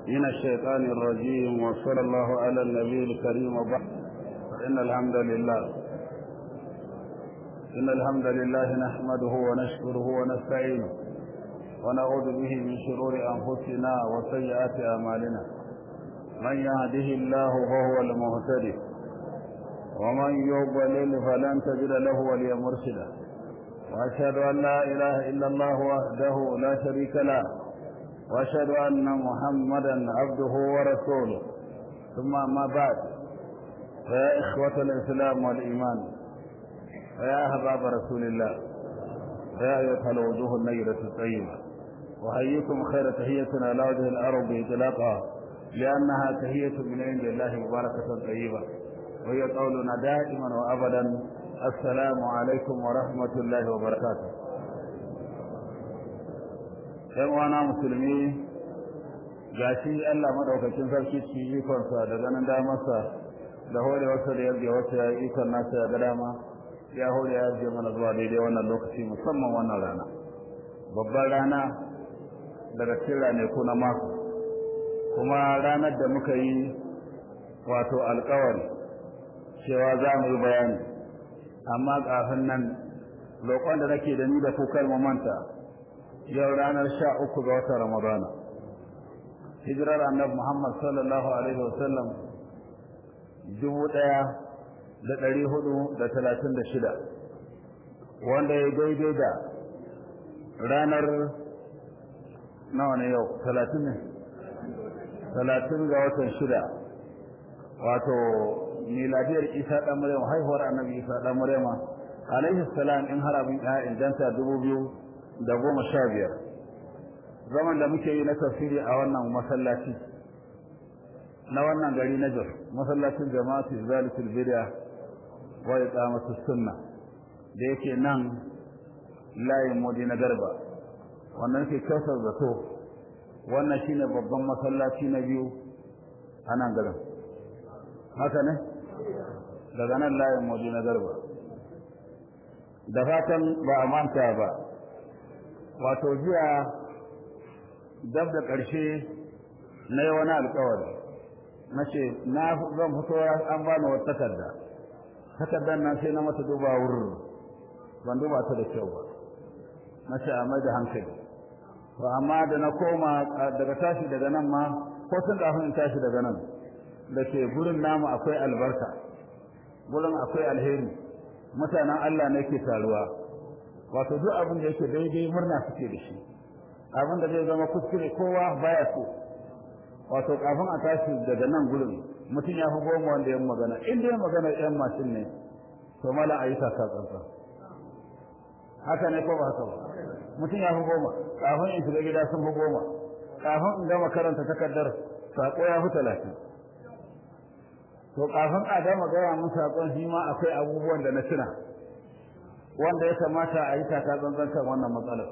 من الشيطان الرجيم وصلى الله على النبي الكريم وبعد فإن الحمد لله إن الحمد لله نحمده ونشكره ونستعينه ونعوذ به من شرور أنفسنا وسيئات أعمالنا من يهده الله فهو المهتدي ومن يضلل فلن تجد له وليا مرشدا وأشهد أن لا إله إلا الله وحده لا شريك له وأشهد أن محمدا عبده ورسوله ثم ما بعد فيا إخوة الإسلام والإيمان فيا أحباب رسول الله فيا أيها الوجوه النيرة الطيبة وحييكم خير تحية على وجه الأرض إطلاقا لأنها تحية من عند الله مباركة طيبة وهي قولنا دائما وأبدا السلام عليكم ورحمة الله وبركاته ‘yan wana musulmi ga shi Allah maɗaukakin sarki ci ikonsa da ganin damarsa da hore wasu da yadda wasu ya yi ikon nasa ya ga dama ya hore ya je mana zuwa daidai wannan lokaci musamman wannan rana babban rana daga cikin ranaku na mako kuma ranar da muka yi wato alkawari cewa za mu yi bayani amma kafin nan roƙon da nake da ni da kukar mu manta yau ranar sha uku ga watan ramadana hijirar annabi muhammad sallallahu alaihi wasallam dubu ɗaya da ɗari hudu da talatin da shida wanda ya daidai da ranar nawa ne yau talatin ne talatin ga watan shida wato miladiyar isa ɗan maryam haihuwar annabi isa ɗan maryama alaihi salam in har abin ya inganta dubu biyu da goma sha biyar zaman da muke yi na tafsiri a wannan masallaci na wannan gari na jos masallacin jama'atu zalitul bid'a wa iqamatu sunna da yake nan layin modi na garba wannan ke kasar zato wannan shine babban masallaci na biyu a nan garin haka ne daga nan layin modi na garba da fatan ba a manta ba wato jiya dab da ƙarshe na yi wani alkawari na ce na zan fito an ba ni wata takarda takardar nan sai na mata duba wurin ban duba ta da kyau ba na ce a mai da hankali to amma da na koma daga tashi daga nan ma ko tun kafin in tashi daga nan da ke gurin namu akwai albarka gurin akwai alheri mutanen Allah ne ke taruwa wato duk abin da yake daidai murna suke da shi abin da zai zama kuskure kowa baya so wato kafin a tashi daga nan gurin mutum ya fi goma wanda ya magana in dai magana yan mashin ne to mala a yi taka tsantsa haka ne ko ba haka ba mutum ya fi goma kafin in shiga gida sun fi goma kafin in gama karanta takardar sako ya fi talatin to kafin a gama gaya mun sakon shi ma akwai abubuwan da na tuna wanda ya kamata a yi taka tsantsan kan wannan matsalar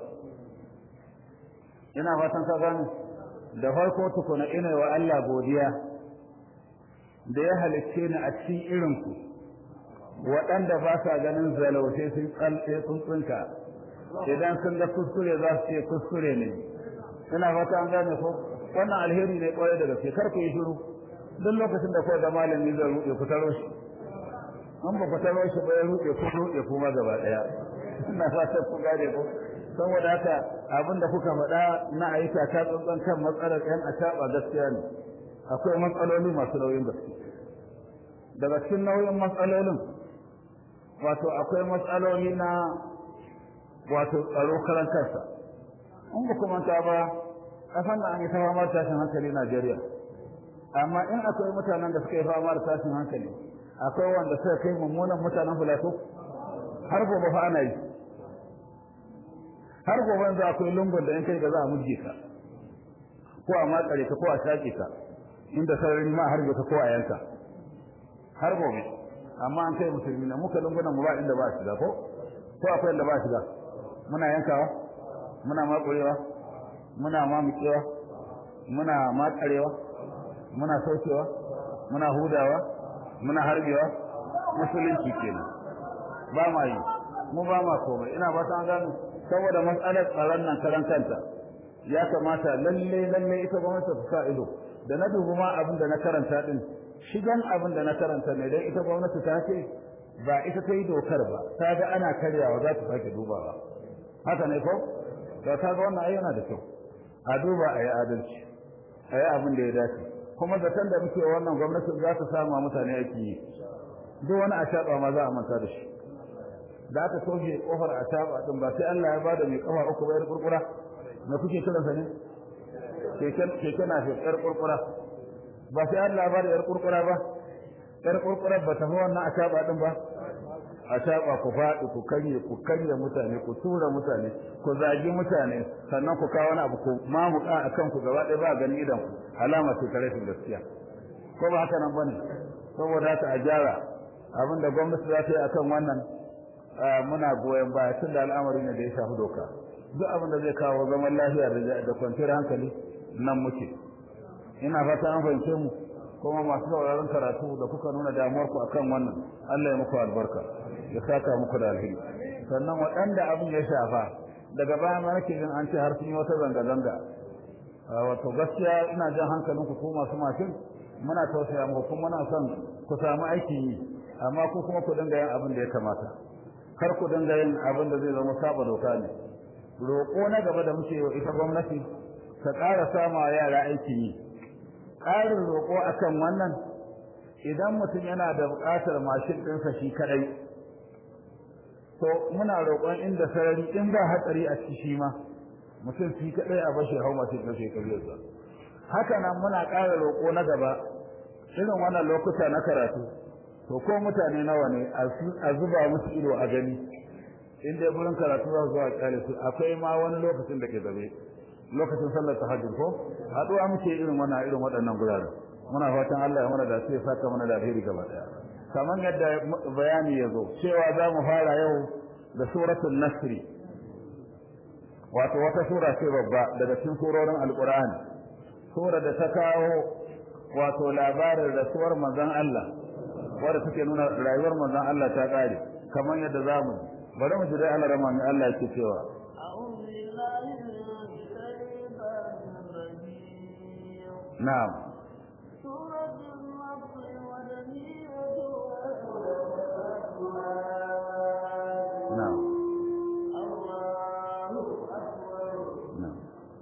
ina fatan ka gane da farko tukuna ina wa Allah godiya da ya halicce ni a cikin irin ku waɗanda ba sa ganin zalautai sun tsalce sun tsinka idan sun ga kuskure za su ce kuskure ne ina fata an gane ko wannan alheri ne kwarai da gaske kar ku yi shiru duk lokacin da kawai da malami zai ruɗe ku taro shi an ba ku taro shi ba ya ruɗe ku ruɗe kuma gaba ɗaya ina fatan ku gane ko saboda haka abin da kuka faɗa na aika ta tsantsan kan matsalar ƴan acaɓa gaskiya ne akwai matsaloli masu nauyin gaske daga cikin nauyin matsalolin wato akwai matsaloli na wato tsaro karan kansa in ba kuma ta ba kasan da an yi ta fama da tashin hankali Najeriya amma in akwai mutanen da suka yi fama da tashin hankali akwai wanda suka kai mummunan mutanen filato har gobe fa ana yi har gobe yanzu akwai lungun da in kai da za a murje ka ko a matsare ka ko a shaƙe ka inda sarari ma har ka ko a yanka har gobe amma an kai musulmi na muka lungunan mu ba inda ba shiga ko ko akwai inda ba shiga muna yankawa muna makurewa muna mamukewa muna matsarewa muna saukewa muna hudawa muna harbewa musulunci kenan ba ma yi mu ba ma komai ina ba ta gano saboda matsalar tsaron nan karan kanta ya kamata lalle lalle ita gwamnati ta sa ido da na dubi ma abin da na karanta din shigan abin da na karanta ne dan ita gwamnati ta ce ba ita ta yi dokar ba ta ga ana karyawa za ta sake dubawa haka ne ko da ta ga wannan ayyana da kyau a duba a yi adalci a yi abin da ya dace kuma zaton da muke wannan gwamnati za ta sama mutane aiki yi duk wani a shaɓa ma za a manta da shi da aka toshe kofar a shaɓa din ba sai Allah ya bada mai kafa uku bayar kurkura na kuke kiransa ne keke na fi yar kurkura ba sai Allah ya bada yar kurkura ba yar kurkura ba ta fi wannan a shaɓa din ba a shaɓa ku faɗi ku karye ku karye mutane ku tura mutane ku zagi mutane sannan ku kawo wani abu ku mamuka a kanku gaba ɗaya ba gani idan ku alama ce ta rashin gaskiya ko ba haka nan bane saboda haka a gyara abinda gwamnati za ta yi akan wannan muna goyon baya tun da al'amari ne da ya shafi doka duk abin da zai kawo zaman lafiya da kwanciyar hankali nan muke ina fata an fahimce mu kuma masu sauraron karatu da kuka nuna damuwar ku akan wannan Allah ya muku albarka ya saka muku da alheri sannan waɗanda abin ya shafa daga baya ma nake jin an ce har sun yi wata zanga-zanga wato gaskiya ina jan hankalin ku ko masu mashin muna tausaya muku kuma muna son ku samu aikin yi amma ku kuma ku dinga yin abin da ya kamata kar ku dinga yin abin da zai zama saba doka ne roƙo na gaba da muke wa ita gwamnati ta ƙara sama yara aikin yi ƙarin roƙo akan wannan idan mutum yana da buƙatar mashin ɗinsa shi kaɗai to muna roƙon inda sarari in ba hatsari a ciki shi ma mutum shi kaɗai a bashi hau mashin ɗin shekarunsa haka nan muna ƙara roƙo na gaba irin wannan lokuta na karatu to ko mutane nawa ne a zuba musu ido a gani in dai gurin karatu za su zuwa kyale su akwai ma wani lokacin da ke zabe lokacin sallar tahajjud ko haɗuwa muke irin wannan irin waɗannan gurare muna fatan Allah ya mana da sai saka mana da alheri gaba daya kamar yadda bayani ya zo cewa za mu fara yau da suratul nasri wato wata sura ce babba daga cikin surorin alqur'ani sura da ta kawo wato labarin rasuwar manzon Allah wanda take nuna rayuwar manzon Allah ta kare kamar yadda zamu bari mu ji dai Allah rahman Allah yake cewa na'am na'am na'am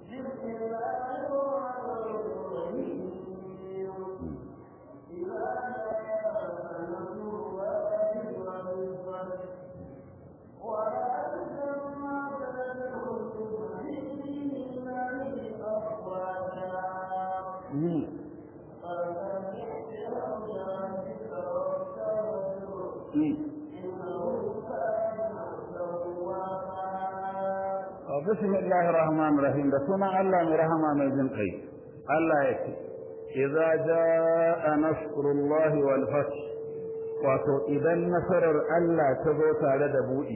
بسم الله الرحمن الرحيم da sunan Allah mai rahama mai jin kai Allah ya ce idza jaa nasrullahi wal fath wato idan nasarar Allah ta zo tare da budi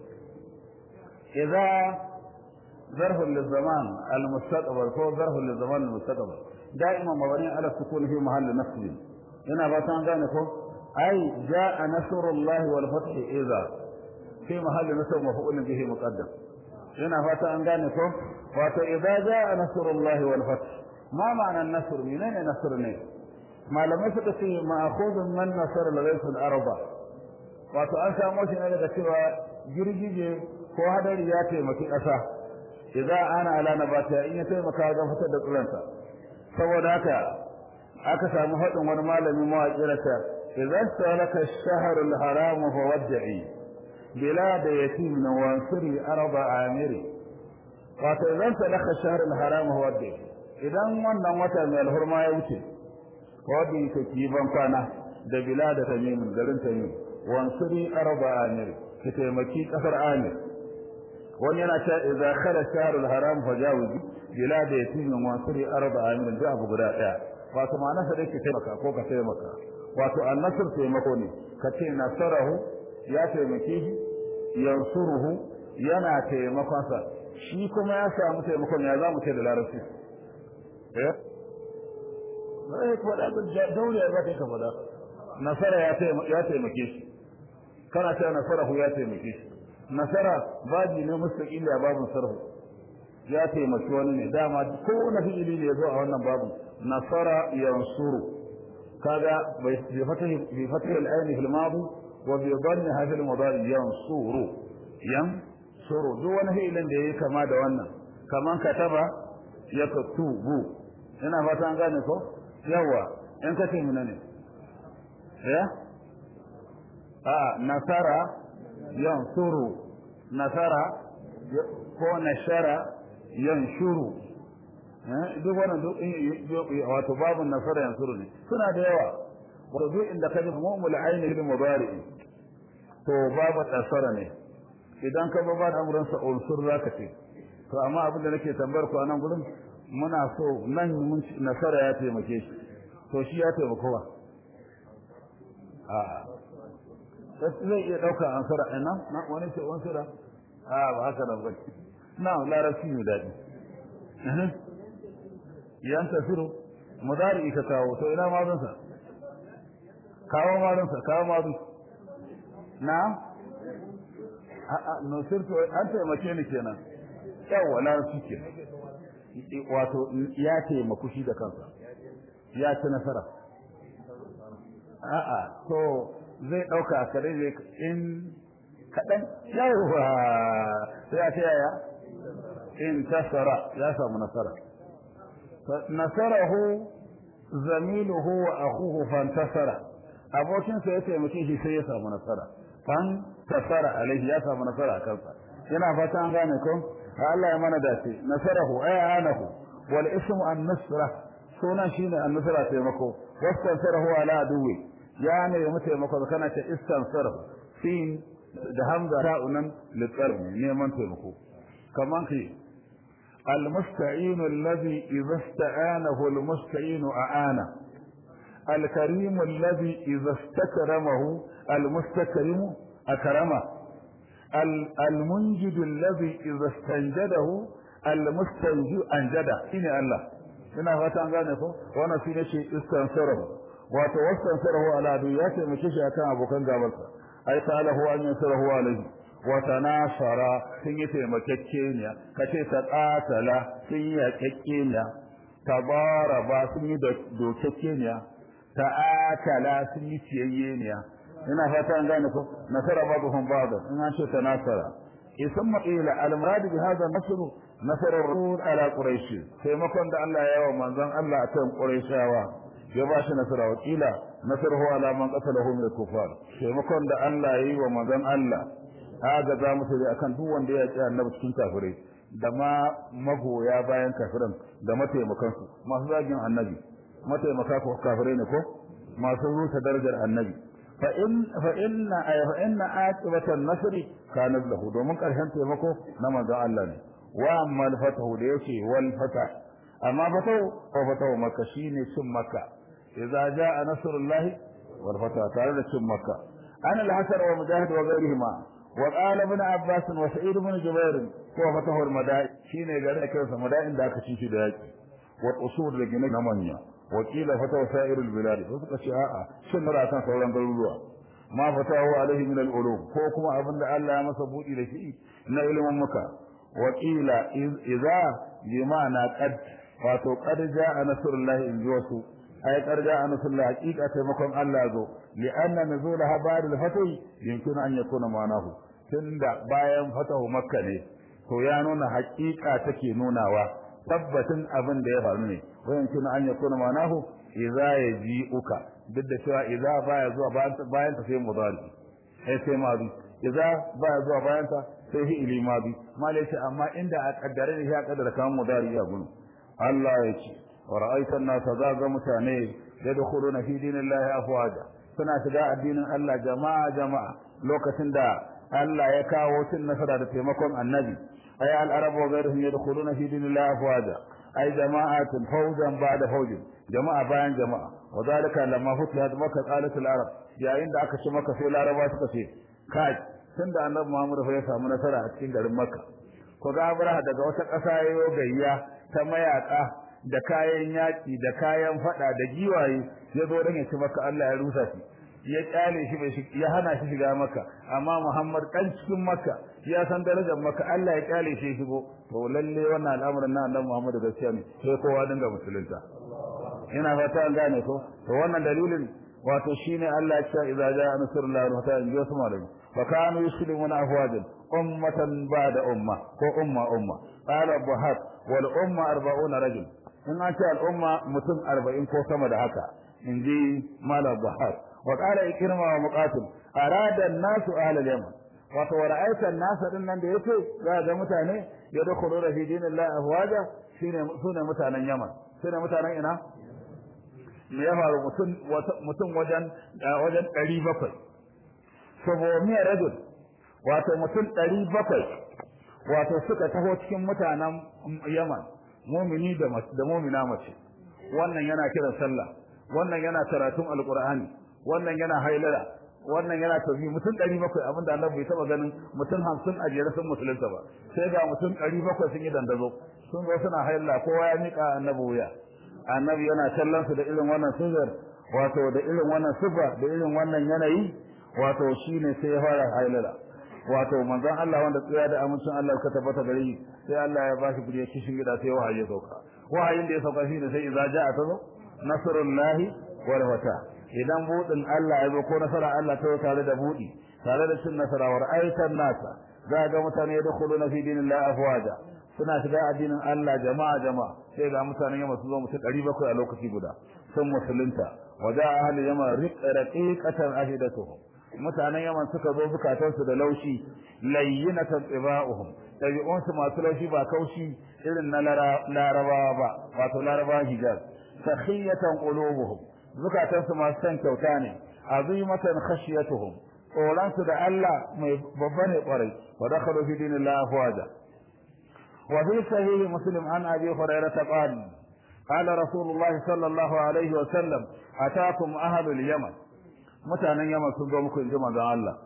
idza ظرف للزمان المستقبل هو ظرف للزمان المستقبل دائما مبني على السكون في محل نصب هنا باتان gane ko ai jaa nasrullahi wal fath idza في محل نصب مفعول به مقدم yana fata an gane ko wato idza jaa nasrullahi wal fath ma ma'ana an-nasr menene nasr ne malamai suka ce ma'khudun man nasara laysa al-arba wato an samu shi ne daga cewa girgije ko hadari ya taimaki ƙasa idza ana ala nabata in ya taimaka ga fitar da tsiranta saboda haka aka samu hadin wani malami mawaƙi rasa idza salaka ash-shahr al-haram fa wad'i بلاد يتيم وانصري أرض عامري wato idan sadaka shahr al-haram huwa dai idan wannan wata mai alhurma ya wuce wadi ka ki ban kwana da bilada tamim garin tamim wansuri arba amir ki taimaki kasar amir wani yana cewa idza khala shahr al-haram fajawiz bilada yatim wansuri arba amir da abu guda daya wato ma'ana sa dai ki taimaka ko ka taimaka wato an-nasr taimako ne ka ce nasarahu ya taimake shi yansuruhu yana taimakon sa shi kuma ya samu taimakon ya zamu ce da larabci eh sai ko da daure ya zaka ka fada nasara ya taimake ya taimake shi kana cewa nasarahu ya taimake shi nasara baji ne mustaqili a babun sarhu ya taimaki wani ne dama ko na fi'ili ne yazo a wannan babu nasara yansuru kaga bai fata bi fata al-ayn fil madi wa bi dhanni hadha al-mudari yansuru yansuru duk wani fi'ilin da yayi kama da wannan kaman kataba yaktubu ina fata an gane ko yawa in kace mun ne ya a nasara yansuru nasara ko nashara yanshuru duk wannan duk wato babu nasara yansuru ne suna da yawa wato duk inda kaji mu'mul aini bil mudari to babu nasara ne idan ka ba da amuran sa unsur zaka ce to amma abin da nake tambayar ku anan gurin muna so nan mun nasara ya taimake shi to shi ya taimako ba a zai iya ɗauka ansara ina na wani ce ansara a ba haka nan ba na larabci ne daɗi yan tasiru mudari ka kawo to ina mazunsa kawo mazunsa kawo mazun na a'a nusirtu an taimake ni kenan yawa larabci ke wato ya taimaku shi da kansa ya ci nasara a'a to zai ɗauka kare zai in kaɗan yawa sai ya ce yaya in tasara ya samu nasara nasarahu zamiluhu wa akhuhu fantasara abokinsa ya taimake shi sai ya samu nasara fan tasara alaihi ya samu nasara a kansa yana fata an gane ko Allah ya mana dace nasarahu ay anahu wal ismu an nusra sunan shine an nusra taimako wastansarahu ala aduwi ya ne mu taimako kana ta istansarahu sin da hamza ta'unan liqalbi neman taimako kaman ki المستعين الذي إذا استعانه المستعين أعانه الكريم الذي إذا استكرمه المستكرم أكرمه المنجد الذي إذا استنجده المستنجد أنجده إني الله ina fata an gane ko wannan shine shi istansarahu wato wastansarahu ala duyati mace shi akan abokan gabarsa ai ta'alahu an yansarahu alaihi wa tanasara sun yi taimakekeniya kace ta qatala sun yi yakekkeniya tabaraba sun yi dokekeniya ta'akala sun yi ciyayyeniya ina fata an gane ko nasara babuhum ba'da in an ce tanasara isamma ila al-murad bi hadha nasr nasara rasul ala quraish taimakon da Allah ya yi wa manzon Allah akan quraishawa ya ba shi nasara wakila nasarahu ala man qatalahu min al-kufar taimakon da Allah ya yi wa manzon Allah aga za mu sai akan duk wanda ya ci annabi cikin kafirai da ma magoya bayan kafiran da mataimakan su masu zagin annabi mataimaka ko kafirai ne ko masu rusa darajar annabi fa in fa inna ay fa inna aqibatan nasri kana lahu domin karshen taimako na manzon Allah ne wa amma al-fatahu da yake wal fatah amma fatahu ko fatahu makka shine cin makka idza jaa nasrullahi wal fatah tare da cin makka ana al-hasan wa mujahid wa ghayrihima wa qala ibn abbas wa sa'id ibn jubair ko fatahu al-madain shine garin da kansa madain da aka ci shi da yaki wa usul da gine na manya wa qila fatahu sa'ir al-bilad ko suka ce a'a shin mara kan sauran garuruwa ma fatahu alaihi min al-ulum ko kuma abinda Allah ya masa budi da shi na ilimin muka وقيل إذا بمعنى قد wato qad jaa nasrullahi in ji wasu ay qad jaa nasrullahi haqiqatan makon Allah zo li anna nuzulaha ba'da al-fatih yumkinu an yakuna ma'anahu tunda bayan fatahu makka ne to ya nuna haqiqa take nunawa tabbatin abin da ya faru ne wa yumkinu an yakuna ma'anahu idza yaji'uka duk da cewa idza baya zuwa bayan ta sai mudari sai sai madi idza baya zuwa bayan ta sai fi'ili madi malai ce amma inda a kaddare ne ya kaddara kan mudari ya gunu Allah ya ce wa ra'aitan nasa zaga mutane yadkhuluna fi dinillahi afwaja suna shiga addinin Allah jama'a jama'a lokacin da Allah ya kawo cin nasara da taimakon annabi ay al-arabu wa ghayruhum yadkhuluna fi dinillahi afwaja ay jama'atun fawjan ba'da fawjin jama'a bayan jama'a wa zalika lamma futihat makkah qalat al-arab yayin da aka ci maka sai laraba suka ce kai tunda annabi Muhammad ya samu nasara a cikin garin makka ko ga abraha daga wata ƙasa yayo gayya ta mayaka da kayan yaki da kayan fada da giwaye ya zo dan ya ci maka Allah ya rusa shi ya kyale shi bai ya hana shi shiga maka amma Muhammad kan cikin maka ya san darajar maka Allah ya kyale shi shigo to lalle wannan al'amarin na annabi Muhammad gaskiya ne sai kowa dinga musulunta ina fata an gane ko to wannan dalilin wato shine Allah ya ce idza jaa nasrullahi wa ta'ala ji wasu malami fa kanu yuslimuna afwajan ummatan ba'da umma ko umma umma qala buhat wal umma 40 rajul in an ce al umma mutum 40 ko sama da haka inji mala buhat wa qala ikrima wa muqatil arada an-nasu ahla al-yaman wato ra'aita an-nas din nan da yake za ga mutane yadkhulu fi dinillahi afwaja shine sune mutanen yaman sune mutanen ina me ya faru mutum mutum wajen wajen 700 saboda rajul wato mutum 700 wato suka taho cikin mutanen Yaman mu'mini da da mu'mina mace wannan yana kiran sallah wannan yana karatun alqur'ani wannan yana hailala wannan yana tafi mutum 700 abinda Allah bai taba ganin mutum 50 a jere sun musulunta ba sai ga mutum 700 sun yi dandazo sun zo suna hailala kowa ya mika annabi wuya annabi yana kallon su da irin wannan sifar wato da irin wannan sifa da irin wannan yanayi wato shine sai ya fara hailala wato manzon Allah wanda tsaya da amincin Allah ka tabbata gare shi sai Allah ya ba shi gure kishin gida sai wahayi ya sauka wahayin da ya sauka shine sai idza ja'a tazo nasrullahi wal wata idan budin Allah ya zo ko nasara Allah ta tare da budi tare da cin nasara war aitan nasa za ga mutane yadkhuluna fi dinillahi afwaja suna shiga addinin Allah jama'a jama'a sai ga mutanen yamma su zo mutum 700 a lokaci guda sun musulunta waja ahli yamma raqiqatan ahidatuhum mutanen yaman suka zo bukatansu da laushi layyinatan tibauhum dabi'unsu masu laushi ba kaushi irin na larabawa ba wato larabawa hijaz sakhiyatan qulubuhum bukatansu masu san kyauta ne azimatan khashiyatuhum tsoronsu da Allah mai babba ne kwarai wa dakhalu fi dinillahi afwaja wa fi sahih muslim an abi hurairah qala قال رسول الله صلى الله عليه وسلم أتاكم أهل اليمن mutanen yamma sun zo muku inji manzon Allah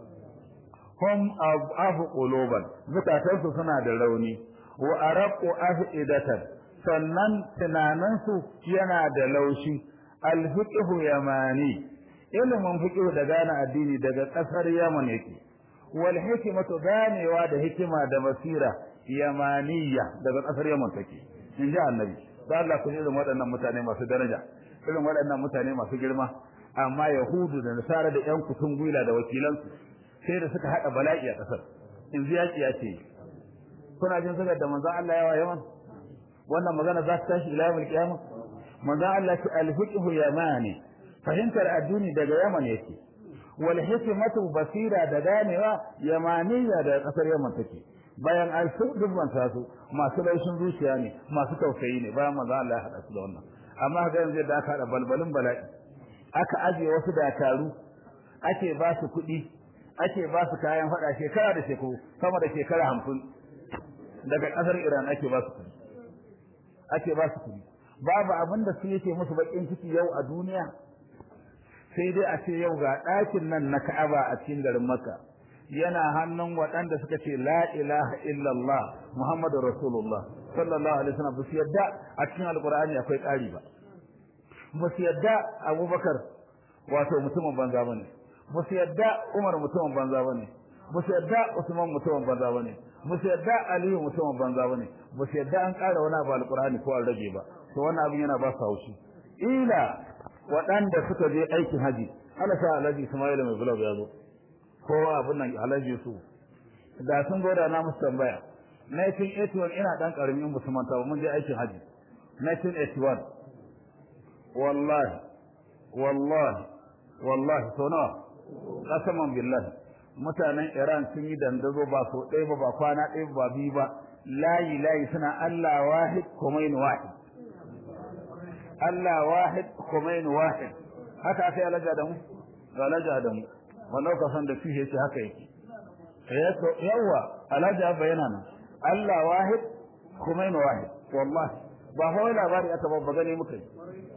hum afu quluban zukatansu suna da rauni wa araqu afidatan sannan tunaninsu yana da laushi alfiqhu yamani ilimin fiqhu da gane addini daga kasar yaman yake wal hikmatu ganewa da hikima da basira yamaniya daga kasar yaman take inji annabi sai Allah kun irin waɗannan mutane masu daraja irin waɗannan mutane masu girma amma yahudu da nasara da yan kutun gwila da wakilansu sai da suka hada bala'i a kasar in ziyaki ya ce kuna jin suka da manzon Allah yawa yawan wannan magana za ta tashi ila yawmil qiyamah manzon Allah ce al-fiqhu yamani fahimtar addini daga yaman yake wal hikmatu basira da ganewa yamaniya da kasar yaman take bayan an su dubban su masu laushin zuciya ne masu tausayi ne bayan manzon Allah ya hada su da wannan amma ga yanzu da aka hada balbalin bala'i aka ajiye wasu dakaru ake ba su kuɗi ake ba su kayan faɗa shekara da shekaru sama da shekara hamsin daga ƙasar iran ake ba su kuɗi ake ba su kuɗi babu abin da su yake musu baƙin ciki yau a duniya sai dai a ce yau ga ɗakin nan na ka'aba a cikin garin makka yana hannun waɗanda suka ce la ilaha illallah muhammadu rasulullah sallallahu alaihi wasallam ba su yadda a cikin alqur'ani akwai ƙari ba ba su yadda abubakar wato mutumin banza bane ba su yadda umar mutumin banza bane ba su yadda usman mutumin banza bane ba su yadda aliyu mutumin banza bane ba su yadda an ƙara wani abu alqur'ani ko an rage ba to wannan abin yana ba su haushi ila waɗanda suka je aikin haji Allah sa Alhaji Ismail mai bulab ya zo kowa abin nan Alhaji su da sun zo da na musu tambaya 1981 ina dan karamin musulman ta mun je aikin haji 1981 wallahi wallahi wallahi so nawa kasaman billahi mutanen Iran sun yi dandazo ba so ɗaya ba ba kwana ɗaya ba biyu ba layi layi suna Allah wahid kumain wahid Allah wahid kumain wahid haka aka yi alaja da mu ga alaja da mu wannan ka san da fiye yace haka yake yawa alaja bayana nan Allah wahid kumain wahid wallahi ba fa labari aka babba gane muka yi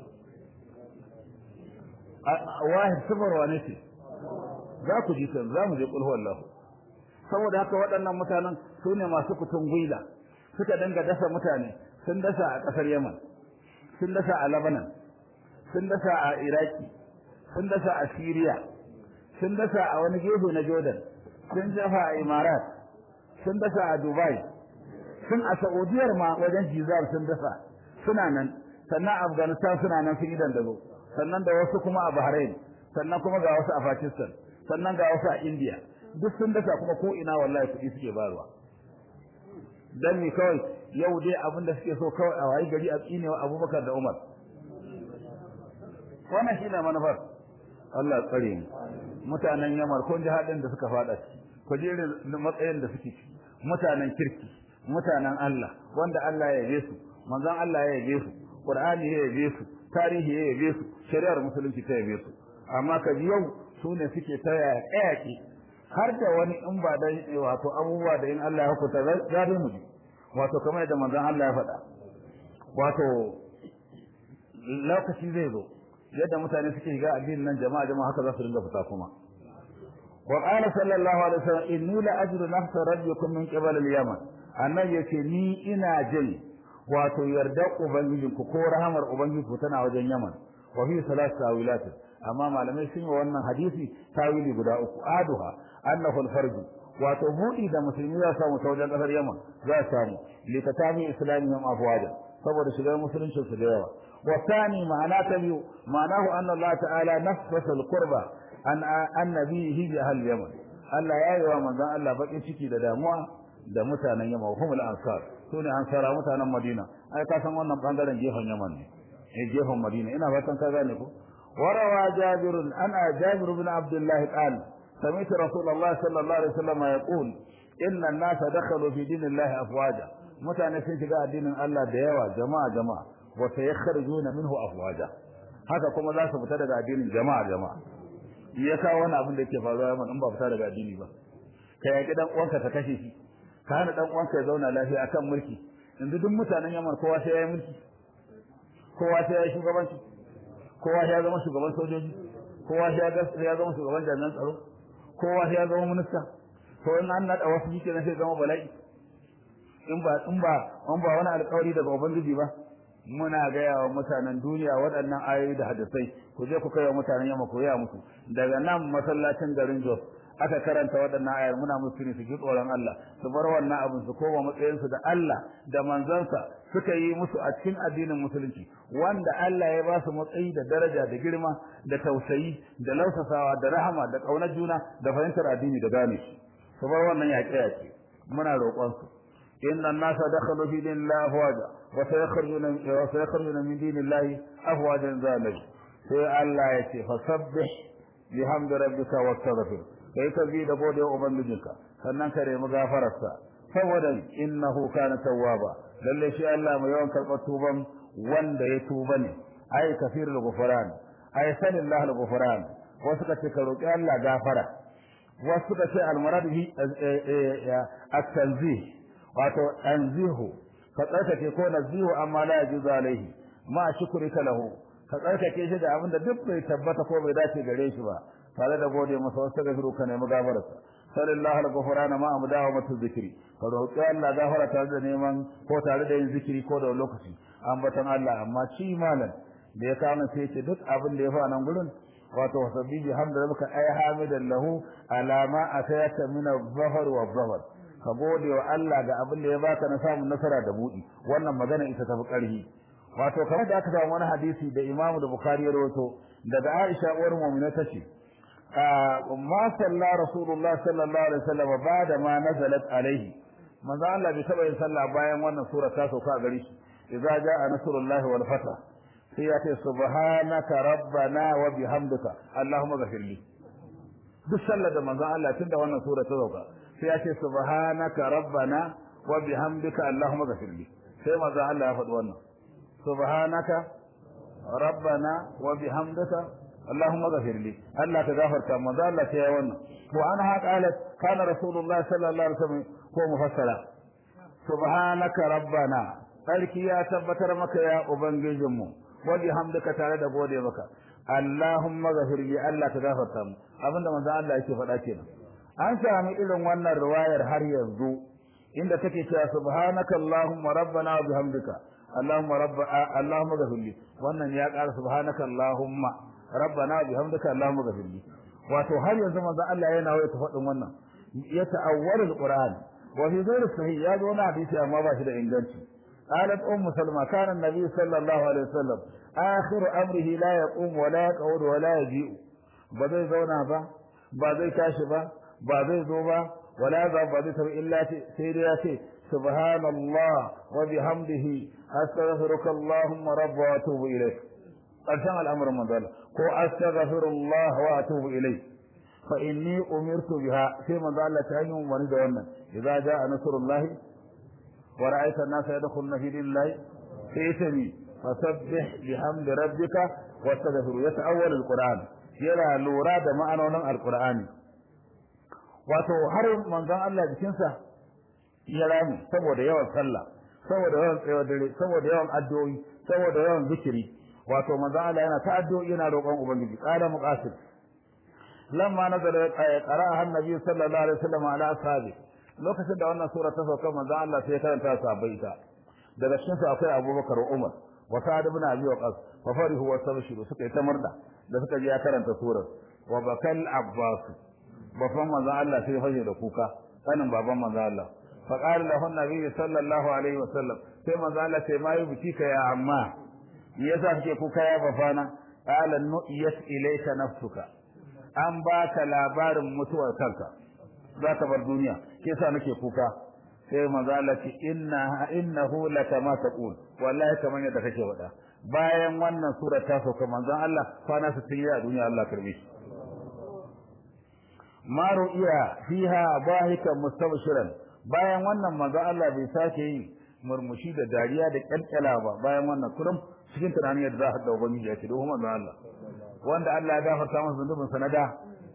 wahid sifar wane ce za ku ji kan za mu je kulhu Allah saboda haka waɗannan mutanen su ne masu kutun gwila suka dinga dasa mutane sun dasa a ƙasar Yaman sun dasa a Lebanon sun dasa a Iraki sun dasa a Syria sun dasa a wani gefe na Jordan sun dafa a Imarat sun dasa a Dubai sun a Saudiyar ma wajen Jizar sun dasa suna nan sannan Afghanistan suna nan sun idan dago sannan da wasu kuma a Bahrain sannan kuma ga wasu a Pakistan sannan ga wasu a India duk sun dasa kuma ko ina wallahi kuɗi suke barwa dan ni kawai yau dai abin da suke so kawai a wayi gari a tsinewa Abubakar da Umar wannan shine manufar Allah tsare mu mutanen Yamar kun ji hadin da suka fada ku ji matsayin da suke ci mutanen kirki mutanen Allah wanda Allah ya yabe su manzon Allah ya yabe su Qur'ani ya yabe su tarihi ya yabe su shari'ar musulunci ta yabe su amma ka ji yau su ne suke ta yaƙi har da wani in ba dan wato abubuwa da in Allah ya hukunta zabi mu wato kamar yadda manzon Allah ya faɗa wato lokaci zai zo yadda mutane suke shiga addinin nan jama'a jama'a haka za su dinga fita kuma wa qala sallallahu alaihi wasallam inni la ajru nafsa rabbikum min qibal al-yaman annabi yace ni ina jin wato yarda ubangijinku ko rahamar ubangijinku tana wajen yaman wa fi salat tawilat amma malamai sun yi wannan hadisi tawili guda uku aduha annahu al-farj wato buɗi da musulmi za samu ta wajen ƙasar yaman za samu likatami islamiyyan afwaja saboda shigar musulunci su da yawa wa thani ma'ana ta biyu ma'anahu anna Allah ta'ala nafasa al-qurba an annabihi bi ahli yaman Allah ya yi wa manzon Allah bakin ciki da damuwa da mutanen yaman humul ansar sune ansara mutanen madina ai ka san wannan bangaren gefen yaman ne eh gefen madina ina fatan ka gane ko وروى جابر أنا جابر بن عبد الله قال سمعت رسول الله صلى الله عليه وسلم يقول إن الناس دخلوا في دين الله أفواجا متى sun shiga addinin Allah da yawa jama'a jama'a wa sayakhrujuna minhu afwaja haka kuma za su fita daga addinin jama'a jama'a ya kawo wani abin da yake faruwa yaman in ba fita daga addini ba ka yaki dan uwanka ka kashe shi ka hana dan uwanka ya zauna lafiya akan mulki yanzu duk mutanen yaman kowa sai ya yi mulki kowa sai ya yi shugabanci kowa ya zama shugaban sojoji kowa ya zama shugaban jami'an tsaro kowa ya zama minista to in an nada wasu yake na sai zama bala'i in ba in ba in ba wani alƙawari daga ubangiji ba muna gaya wa mutanen duniya waɗannan ayoyi da hadisai ku je ku kai wa mutanen yamma ku ya musu daga nan masallacin garin Jos aka karanta waɗannan ayar muna musu ne su ji tsoron Allah su bar wannan abin su koma matsayinsu da Allah da manzansa suka yi musu a cikin addinin musulunci wanda Allah ya ba su matsayi da daraja da girma da tausayi da lausasawa da rahama da ƙaunar juna da fahimtar addini da gane shi su bar wannan yaƙe yaƙe muna roƙon su inna an-nasa dakhalu fi dinillahi afwaja wa sayakhrujuna wa sayakhrujuna min dinillahi afwajan zalika sai Allah ya ce fasabbih bihamdi rabbika wastaghfir kai ka bi da gode ubangijinka sannan ka nemi gafararsa saboda innahu kana tawwaba lalle shi Allah mai yawan karɓar tuban wanda ya tuba ne ai kafirul ghufran ai sanillahu al-ghufran wasu ka ce ka roki Allah gafara wasu ka ce al-murad bi at-tanzih wato anzihu ka tsarkake ko nazihu amma la yajuzu alaihi ma shukrika lahu ka tsarkake shi da abinda duk bai tabbata ko bai dace gare shi ba tare da gode masa wasu gafiru ka nemi gafararsa sallallahu alaihi ghufrana ma amdawa matu zikri ka roƙi Allah gafara tare da neman ko tare da yin zikiri ko da lokaci ambatan Allah amma shi malam da ya kama sai ce duk abin da ya fa nan gurin wato wasabbihi hamda rabbika ay hamidan lahu ala ma atayaka min adh-dhahr wa adh ka gode wa Allah ga abin da ya baka na samun nasara da budi wannan magana ita tafi karhi wato kamar da aka samu wani hadisi da Imam da Bukhari ya rawaito daga Aisha uwar mu'mina tace ma salla rasulullah sallallahu alaihi wasallam bada ma nazalat alaihi manzo Allah bai taba yin sallah bayan wannan sura ta sauka a gare shi idza jaa nasrullahi wal fatah sai ya ce subhanaka rabbana wa bihamdika allahumma ghfirli duk sallar da manzo Allah tunda wannan sura ta sauka sai ya ce subhanaka rabbana wa bihamdika allahumma ghfirli sai manzo Allah ya faɗi wannan subhanaka rabbana wa bihamdika اللهم اغفر لي الله تغفرت ما ذا الله يا wannan وعنها قالت كان رسول الله صلى الله عليه وسلم هو مفسرا سبحانك ربنا sarki ya tabbatar maka ya ubangijinmu wa bihamdika tare da gode maka Allahumma ghafir li Allah ta gafarta mu abinda manzo Allah yake faɗa kenan an sami irin wannan riwayar har yanzu inda take cewa subhanaka allahumma rabbana wa bihamdika allahumma rabba allahumma ghafir li wannan ya ƙara subhanaka allahumma rabbana bihamdika allahumma ghfirli wato har yanzu manzo Allah yana waya ta faɗin wannan ya ta'awwalul qur'an wa fi ghairi sahih ya zo na hadisi amma ba shi da inganci قالت أم سلمة كان النبي صلى الله عليه وسلم آخر أمره لا يقوم ولا يقعد ولا يجيء بذي زونا با بذي كاشبا بذي زوبا ولا ذا بذي تبع إلا سيرياتي سبحان الله وبحمده أستغفرك اللهم رب وأتوب إليك قرشان الأمر من ذلك كو أستغفر الله وأتوب إليه فإني أمرت بها في من ذلك تهيم وني إذا جاء نصر الله ورأيت الناس يدخلون في دين الله فإتني فسبح بحمد ربك واستغفر يتأول القرآن يرى لورا da ma'anonin alqur'ani wato har manzon Allah jikinsa ya rami saboda yawan sallah saboda yawan tsayawar dare saboda yawan addu'o'i saboda yawan zikiri wato manzon Allah yana ta addu'o'i yana roƙon ubangiji qala muqasid lamma nazala qara'a annabi sallallahu alaihi wasallam ala ashabi lokacin da wannan sura ta sauka manzon Allah sai ya karanta sahabbai ta daga cikin su akwai Abubakar Umar wa Sa'd ibn Abi Waqqas fa farihu wa sabshiru suka yi ta murda da suka ji ya karanta surar wa bakal Abbas babban manzon Allah sai ya fashe da kuka sanin baban manzon Allah fa qala lahu an-nabi sallallahu alaihi wa sallam sai manzon Allah sai ma yi biki ka ya amma me yasa kake kuka ya bafana qala nu'iyat ilayka nafsuka an baka labarin mutuwar kanka za ka bar duniya ke sa nake kuka sai manzo Allah ce inna innahu lakama taqul wallahi kaman yadda kake wada bayan wannan sura ta sauka manzon Allah kwana 60 a duniya Allah karbe shi maru iya fiha bahika mustabshiran bayan wannan manzo Allah bai sake yin murmushi da dariya da kyalkyala ba bayan wannan kurum cikin tunanin yadda za a da ubangiji ya ce domin manzo Allah wanda Allah ya gafarta masa zunubin sanada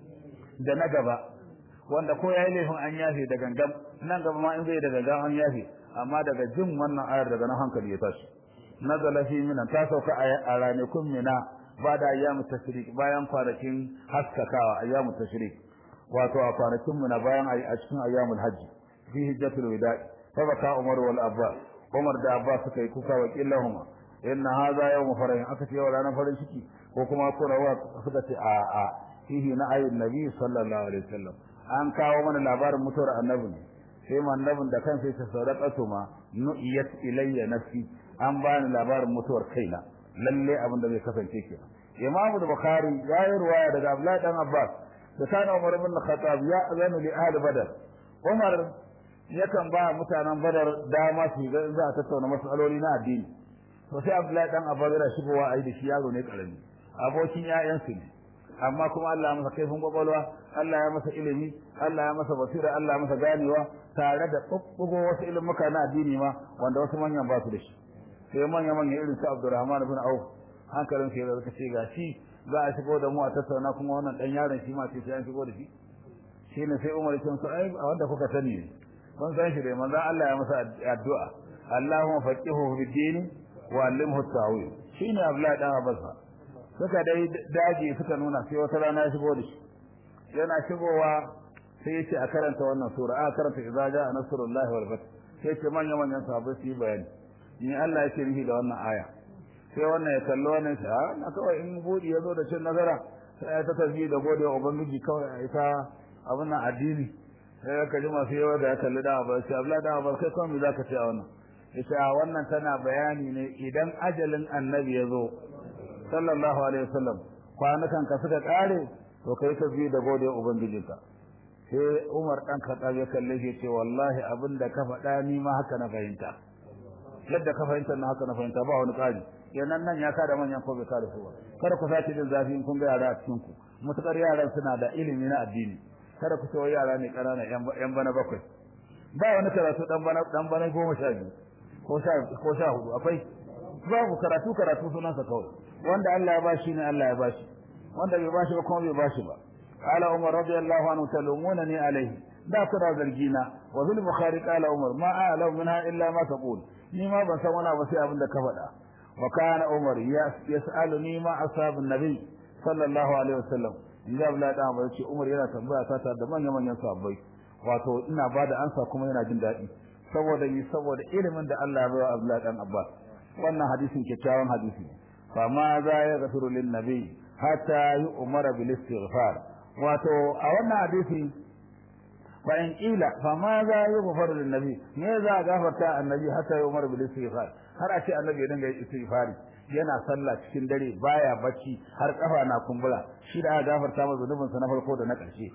da na gaba wanda ko yayi laifin an yafe da gangam nan gaba ma in zai da gangam an yafe amma daga jin wannan ayar daga nan hankali ya tashi nazala fi mina ta sauka a ranakun mina ba da ayyamu tashrik bayan kwanakin haskakawa ayyamu tashrik wato a kwanakin mina bayan a cikin ayyamul hajji fi hijjatul wada'i fa baka umar wal abbas umar da abbas suka yi kuka wa killahuma inna hadha yawm farahin aka ce wa ranar farin ciki ko kuma kurawa suka ce a a fihi na ayyun nabi sallallahu alaihi wasallam an kawo mana labarin mutuwar annabi ne sai annabin da kansa yake sadaqatu ma nu'iyat ilayya nafsi an bani labarin mutuwar kaina lalle abin da zai kasance ke Imam Bukhari ya yi ruwaya daga Abdullahi dan Abbas da kana Umar ibn Khattab ya azanu li ahli Badar Umar yakan ba mutanen Badar dama su ga za a tattauna masaloli na addini to sai Abdullahi dan Abbas ya shigowa ai da shi yaro ne karami abokin ƴaƴansu ne amma kuma Allah ya masa kaifin kwakwalwa Allah ya masa ilimi Allah ya masa basira Allah ya masa ganewa tare da bubbugo wasu ilimuka na addini ma wanda wasu manyan ba su da shi sai manya manya irin su Abdurrahman ibn Auf hankalin sai da ce ga shi za a shigo da mu a tattauna kuma wannan dan yaron shi ma sai sai an shigo da shi shine sai Umar ya ce ai a wanda kuka sani ne kun san shi dai manzo Allah ya masa addu'a Allahumma faqihu fid din wa allimhu at-ta'wil shine Abdullah dan Abbas suka dai daji suka nuna sai wata rana ya shigo da shi yana shigowa sai ya ce a karanta wannan sura a karanta idza jaa nasrullahi wal fath sai ce manya manyan sahabbai su yi bayani ni Allah yake nufi da wannan aya sai wannan ya kallo wannan shi a na kawai in budi ya zo da cin nazara sai ya ta tafi da gode wa ubangiji kawai a ita abin nan addini sai ya kaji masu yawa da ya kalli da abu sai Abdullahi da abu kai kawai me zaka ce a wannan yace a wannan tana bayani ne idan ajalin annabi ya zo sallallahu alaihi wasallam kwanukan ka suka kare to kai ka bi da gode ubangijinka sai Umar dan Khattab ya kalle shi ce wallahi abinda ka faɗa ni ma haka na fahimta yadda ka fahimta na haka na fahimta ba wani ƙari kenan nan ya kada manyan ko bai kada su ba kada ku sake jin zafi in kun ga yara a cikin ku mutakar yaran suna da ilimi na addini kada ku ce yara ne ƙanana yan bana bakwai ba wani karatu dan bana dan bana goma sha biyu ko sha ko sha hudu akwai babu karatu karatu sunansa kawai wanda Allah ya bashi ne Allah ya bashi wanda bai bashi ba kuma bai bashi ba qala umar radiyallahu anhu talumunani alayhi da kuna zargina wa fil bukhari qala umar ma a'lamu minha illa ma taqul ni ma ban san wani abu sai abin da ka faɗa wa kana umar yas'aluni ma ashabun nabi sallallahu alaihi wasallam in ga Abdullahi dan Abbas ce Umar yana tambaya ta da manyan manyan sahabbai wato ina bada ansa kuma yana jin daɗi saboda ni saboda ilimin da Allah ya bayar Abdullahi dan Abbas wannan hadisin kyakkyawan hadisi fa ma za ya gafiru lin nabi hatta yu'mara bil istighfar wato a wannan hadisi fa in qila fa ma za yughfaru lin nabi me za a gafarta annabi hatta yumar bil istighfar har a ce annabi ya dinga istighfari yana sallah cikin dare baya bacci har kafa na kumbura shi da aka gafarta masa zunubin sa na farko da na ƙarshe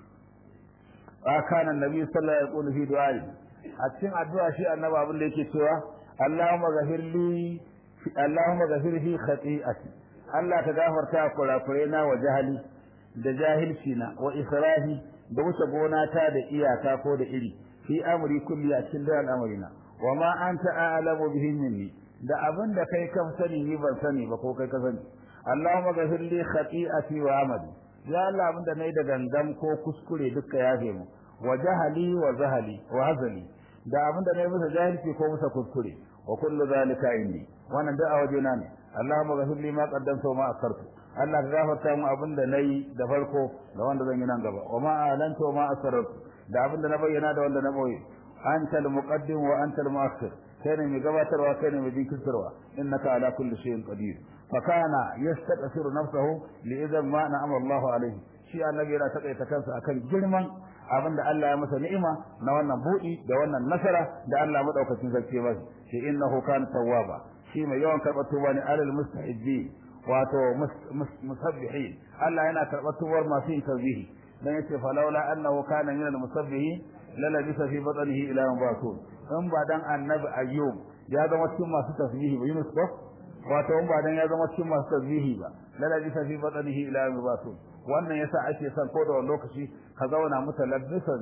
kana annabi sallallahu alaihi wasallam fi du'a a cikin addu'a shi annabi abin da yake cewa Allahumma ghafirli Allahumma ghafir fi khati'ati Allah ka gafarta kurakurai na wa jahili da jahilci na wa israhi da wuce gona ta da iyaka ko da iri fi amri kulli a cikin da al'amarina wa ma anta a'lamu bihi minni da abin da kai kan sani ni ban sani ba ko kai ka sani Allahumma ghafir li khati'ati wa amali ya Allah abin da nayi da gangan ko kuskure duka yafe mu wa jahali wa zahali wa hazali da abin da nayi musa jahilci ko musa kuskure wa kullu zalika inni wannan da a wajena ne Allahumma ghafir li ma qaddamtu wa ma akhartu Allah ka gafarta mu abin da nayi da farko da wanda zan yi nan gaba wa ma alanta wa ma asrartu da abin da na bayyana da wanda na boye anta al-muqaddim wa anta al-mu'akhir kai ne mai gabatarwa kai ne mai jinkirtarwa innaka ala kulli shay'in qadir fa kana yastaqsiru nafsahu li idan ma na'ama Allahu alayhi shi annabi yana takaita kansa akan girman abin da Allah ya masa ni'ima na wannan buɗi da wannan nasara da Allah madaukakin sarki masa shi innahu kana tawwaba shi mai yawan karɓar tuba ne alal mustahibbi wato musabbihin Allah yana karɓar tubar masu yin tasbihi dan yace falawla annahu kana min al-musabbihin lalabisa fi batnihi ila yawm ba'thun in ba dan annabi ayyub ya zama cikin masu tasbihi ba yunus ko wato in ba dan ya zama cikin masu tasbihi ba lalabisa fi batnihi ila yawm ba'thun wannan yasa ake son ko da wani lokaci ka zauna mutalabbisan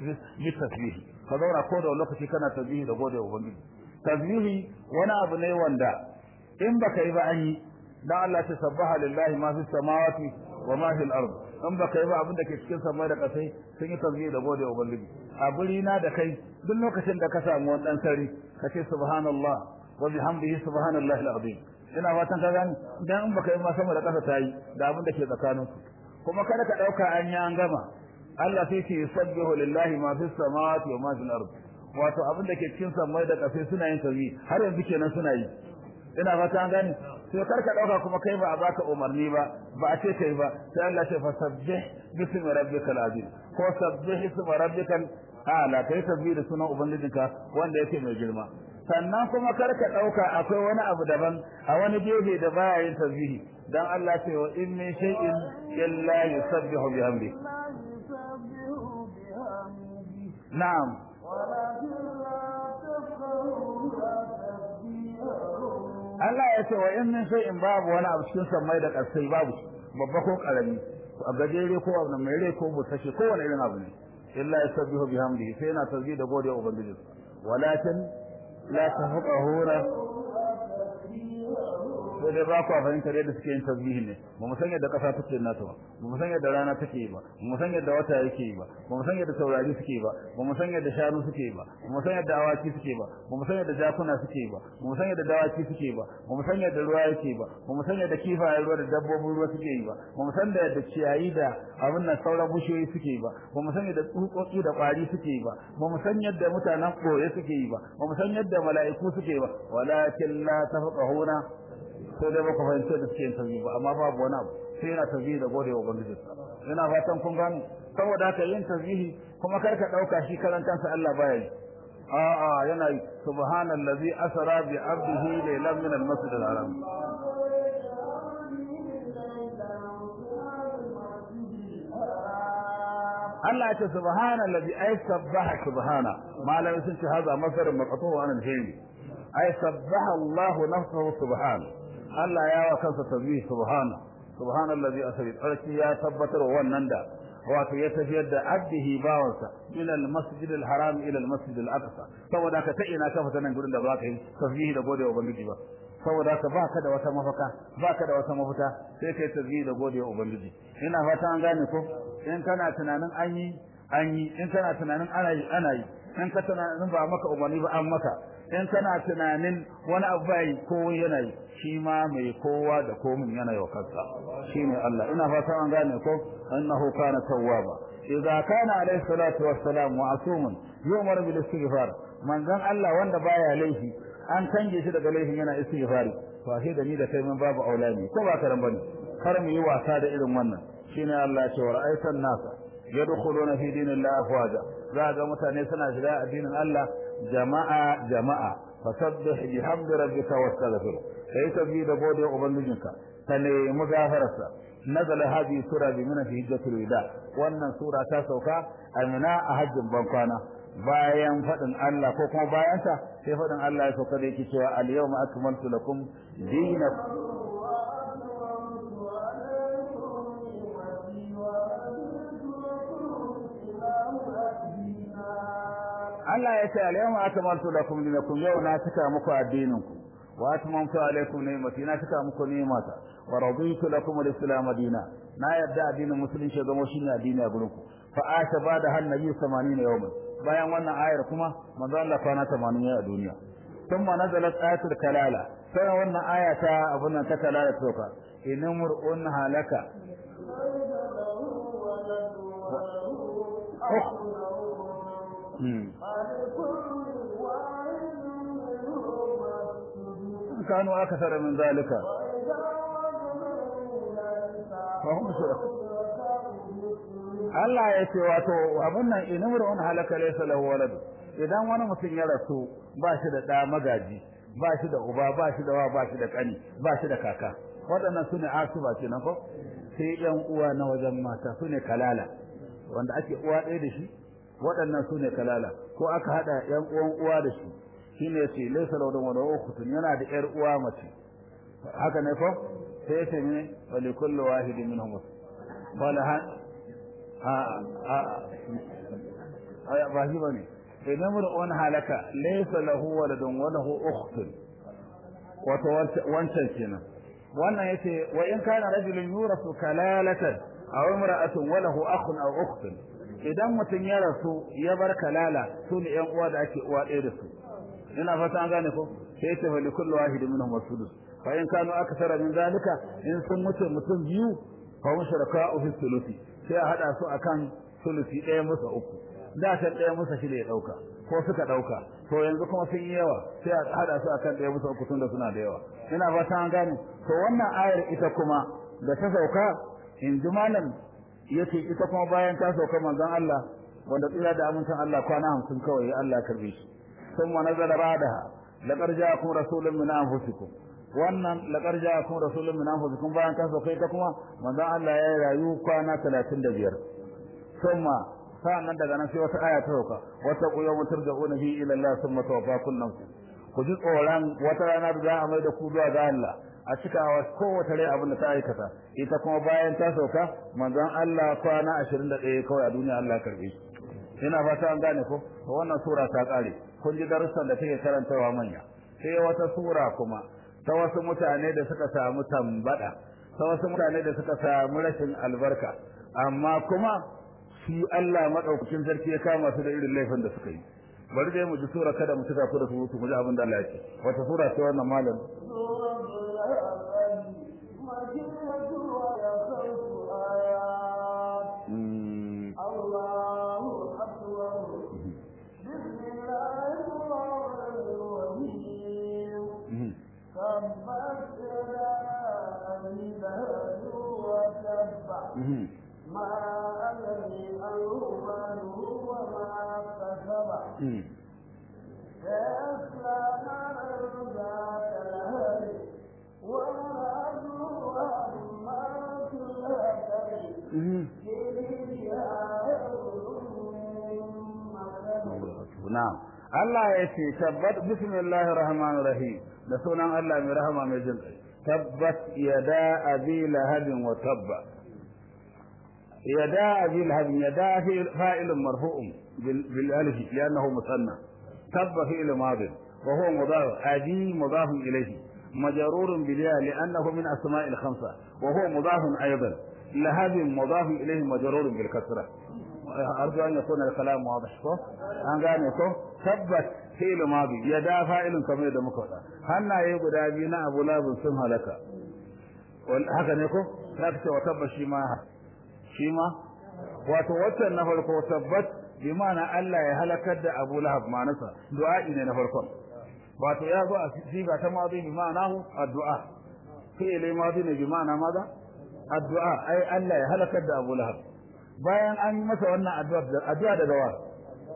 bi tasbihi ka zauna ko da wani lokaci kana tasbihi da gode wa ubangiji tasbihi wani abu ne wanda in baka yi ba an yi dan Allah ta sabbaha lillahi ma fi samawati wa ma fil ard in baka yi ba abin da ke cikin samai da kasai sun yi tasbihi da gode wa ubangiji a guri na da kai duk lokacin da ka samu wani dan sari ka ce subhanallah wa bihamdihi subhanallahi alazim ina fatan ka gani dan in baka yi ma sama da kasa tayi da abin da ke tsakaninsu kuma kada ka dauka an yi an gama Allah sai ce yusabbihu lillahi ma fis samawati wa ma fil ard wato abin da ke cikin samai da kasai suna yin tasbih har yanzu kenan suna yi ina fata an gani sai kar ka dauka kuma kai ba a baka umarni ba ba a ce kai ba sai Allah ce fasabbih bismi rabbikal azim ko sabbih ismi rabbikal ala kai tasbih da sunan ubangijinka wanda yake mai girma sannan kuma kar ka dauka akwai wani abu daban a wani gefe da baya yin tasbihi dan Allah ce wa in min shay'in illa yusabbihu bihamdi na'am Allah ya ce wa in min shay'in babu wani abu cikin sammai da ƙasai babu babba ko karami a gajere ko abu mai rai ko busashe ko wani irin abu ne illa yusabbihu bihamdihi sai yana tasbih da godiya ubangiji walakin la tafqahuna sai dai ba ku fahimtar yadda suke yin tasbihi ne ba mu san yadda kasa take nata ba ba mu san yadda rana take yi ba ba mu san yadda wata yake yi ba ba mu san yadda taurari suke yi ba ba mu san yadda shanu suke yi ba ba mu san yadda awaki suke ba ba mu san yadda jakuna suke yi ba ba mu san yadda dawaki suke ba ba mu san yadda ruwa yake ba ba mu san yadda kifayen ruwa da dabbobin ruwa suke yi ba ba mu san da yadda ciyayi da abin nan sauran bushiyoyi suke yi ba ba mu san yadda tsutsotsi da kwari suke yi ba ba mu san yadda mutanen koye suke yi ba ba mu san yadda mala'iku suke yi ba walakin la tafqahuna sai dai baka fahimci da suke yin tasbih ba amma babu wani abu sai yana tasbih da gode wa ubangiji ina fatan kun gane saboda haka yin tasbihi kuma kar ka dauka shi karan kansa Allah baya yi a'a yana yi subhanallazi asra bi abdihi laylan min al-masjid al-haram Allah ya ce subhanallazi ay sabbaha subhana malamin sun ce haza masarin maqtu wa an al-hayy ay sabbaha Allah nafsuhu subhana Allah ya wa kansa tasbih subhana subhanallazi asri tsarki ya tabbatar wannan da wato ya tafiyar da abdihi bawansa min al-masjid al-haram ila al-masjid al-aqsa saboda ka ta ina ka fita nan gurin da baka yi tasbihi da gode wa ubangiji ba saboda ka baka da wata mafaka baka da wata mafita sai kai tasbihi da gode wa ubangiji ina fata an gane ko in kana tunanin an yi an yi in kana tunanin ana yi ana yi in ka tunanin ba maka umarni ba an maka in kana tunanin wani abu bai ko yana yi shi ma mai kowa da komin yana yi wa kansa shine Allah ina fata an gane ko annahu kana tawwaba idza kana alayhi salatu wassalam ma'sumun yu'mar bil istighfar manzon Allah wanda baya laifi an kange shi daga laifin yana istighfari to ashe da ni da kai mun babu aulani ko ba karan bane kar mu yi wasa da irin wannan shine Allah ya ce wa ra'aytan nasa yadkhuluna fi dinillahi afwaja za ga mutane suna shiga addinin Allah jama'a jama'a fasabbih bihamdi rabbika wastaghfir kai tabi da gode ubangijinka ka nemi gafararsa nazala hadi sura bi min hijjatul wida wannan sura ta sauka amina a hajjin bankwana bayan fadin Allah ko kuma bayan ta sai fadin Allah ya sauka da yake cewa al yawma akmaltu lakum dinakum Allah ya ce al-yawma akmaltu lakum dinakum yau na cika muku addinin ku wa atmamtu alaykum ni'mati na cika muku ni'mata wa raditu lakum al-islam dina na yadda addinin musulunci zama shine addini a gurin ku fa ata bada han nabi 80 yawman bayan wannan ayar kuma manzo Allah kwana 80 a duniya thumma nazalat ayatul kalala sai wannan aya ta abun nan ta kalala toka inamurun halaka كانوا أكثر من ذلك فهم شركاء Allah ya ce wato abun nan inamrun halaka laysa lahu walad idan wani mutum ya rasu ba shi da da magaji ba shi da uba ba shi da wa ba shi da kani ba shi da kaka waɗannan su ne asuba kenan ko sai yan uwa na wajen mata su ne kalala wanda ake uwa ɗaya da shi waɗannan su ne kalala ko aka haɗa ‘yan uwan uwa da shi shi ne ce laisa laudan wani ukutun yana da ‘yar uwa mace haka ne ko sai ce ne wali kullu wahidi min humus wala ha a a a ba shi bane idan mun wani halaka laisa lahu waladun wa lahu ukhtun wato wancan kenan wannan yace wa in kana rajulun yurasu kalalatan aw imra'atun wa lahu akhun aw ukhtun idan mutum ya rasu ya bar kalala su ne yan uwa da ake uwa ɗaya da su ina fata an gane ko sai ce fa likullu wahidin minhum wasudus fa in kanu akthara min zalika in sun mutu mutum biyu fa hum shuraka'u fi thuluthi sai a hada su akan thuluthi ɗaya musa uku da ta ɗaya musa shi ne ya ɗauka ko suka ɗauka to yanzu kuma sun yi yawa sai a hada su akan ɗaya musa uku tun da suna da yawa ina fata an gane to wannan ayar ita kuma da ta sauka in ji malam yace ita kuma bayan ta sauka manzon Allah wanda tsira da amincin Allah kwana 50 kawai Allah karbe shi thumma nazala ba'daha laqad ja'akum rasulun min anfusikum wannan laqad ja'akum rasulun min anfusikum bayan ta sauka ita kuma manzon Allah ya rayu kwana 35 thumma sa'annan daga nan sai wata aya ta sauka wata yawma turja'una fi ila Allah thumma tawaffa kullu ku ji tsoron wata rana da za a mai da ku zuwa ga Allah a cikawa kowace rai abin da ta aikata ita kuma bayan ta sauka manzon Allah kwana 21 kawai a duniya Allah karbe shi ina fata an gane ko to wannan sura ta kare kun ji darussan da take karantawa manya sai wata sura kuma ta wasu mutane da suka samu tambada ta wasu mutane da suka samu rashin albarka amma kuma shi Allah madaukakin sarki ya kama su da irin laifin da suka yi bari dai mu ji sura kada mu tuka ku da su mu ji abin da Allah ya ce wata sura ce wannan malam ما أغني عنه ماله وما كسب سيصلى نارا ذات لهب وامرأته أمارة الهدم na'am Allah ya ce tabbat bismillahir rahmanir rahim da sunan Allah mai rahama mai jin tabbat yada abi lahabin wa tabba yada abi lahabin yada fa'ilun marfu'un bil alif li'annahu musanna tabba fi'l madin wa huwa mudaf abi mudaf ilayhi مجرور بالياء لأنه من أسماء الخمسة وهو مضاف أيضا لهب مضاف إليه مجرور بالكسرة أرجو أن يكون الكلام واضح أن قال يكون ثبت فعل ماضي يدا فاعل كما يدا مكوتا هنا يقول أبينا أبو لاب سمها لك haka ne ko za ka ce wa tabba shi ma shi ma wato waccan na farko tabbat bi ma'ana Allah ya halakar da Abu Lahab ma'anarsa du'a'i ne na farkon wato ya zo a siga ta madi bi ma'anahu addu'a fi'ili madi ne bi ma'ana maza addu'a ai Allah ya halakar da Abu Lahab bayan an yi masa wannan addu'a addu'a daga wa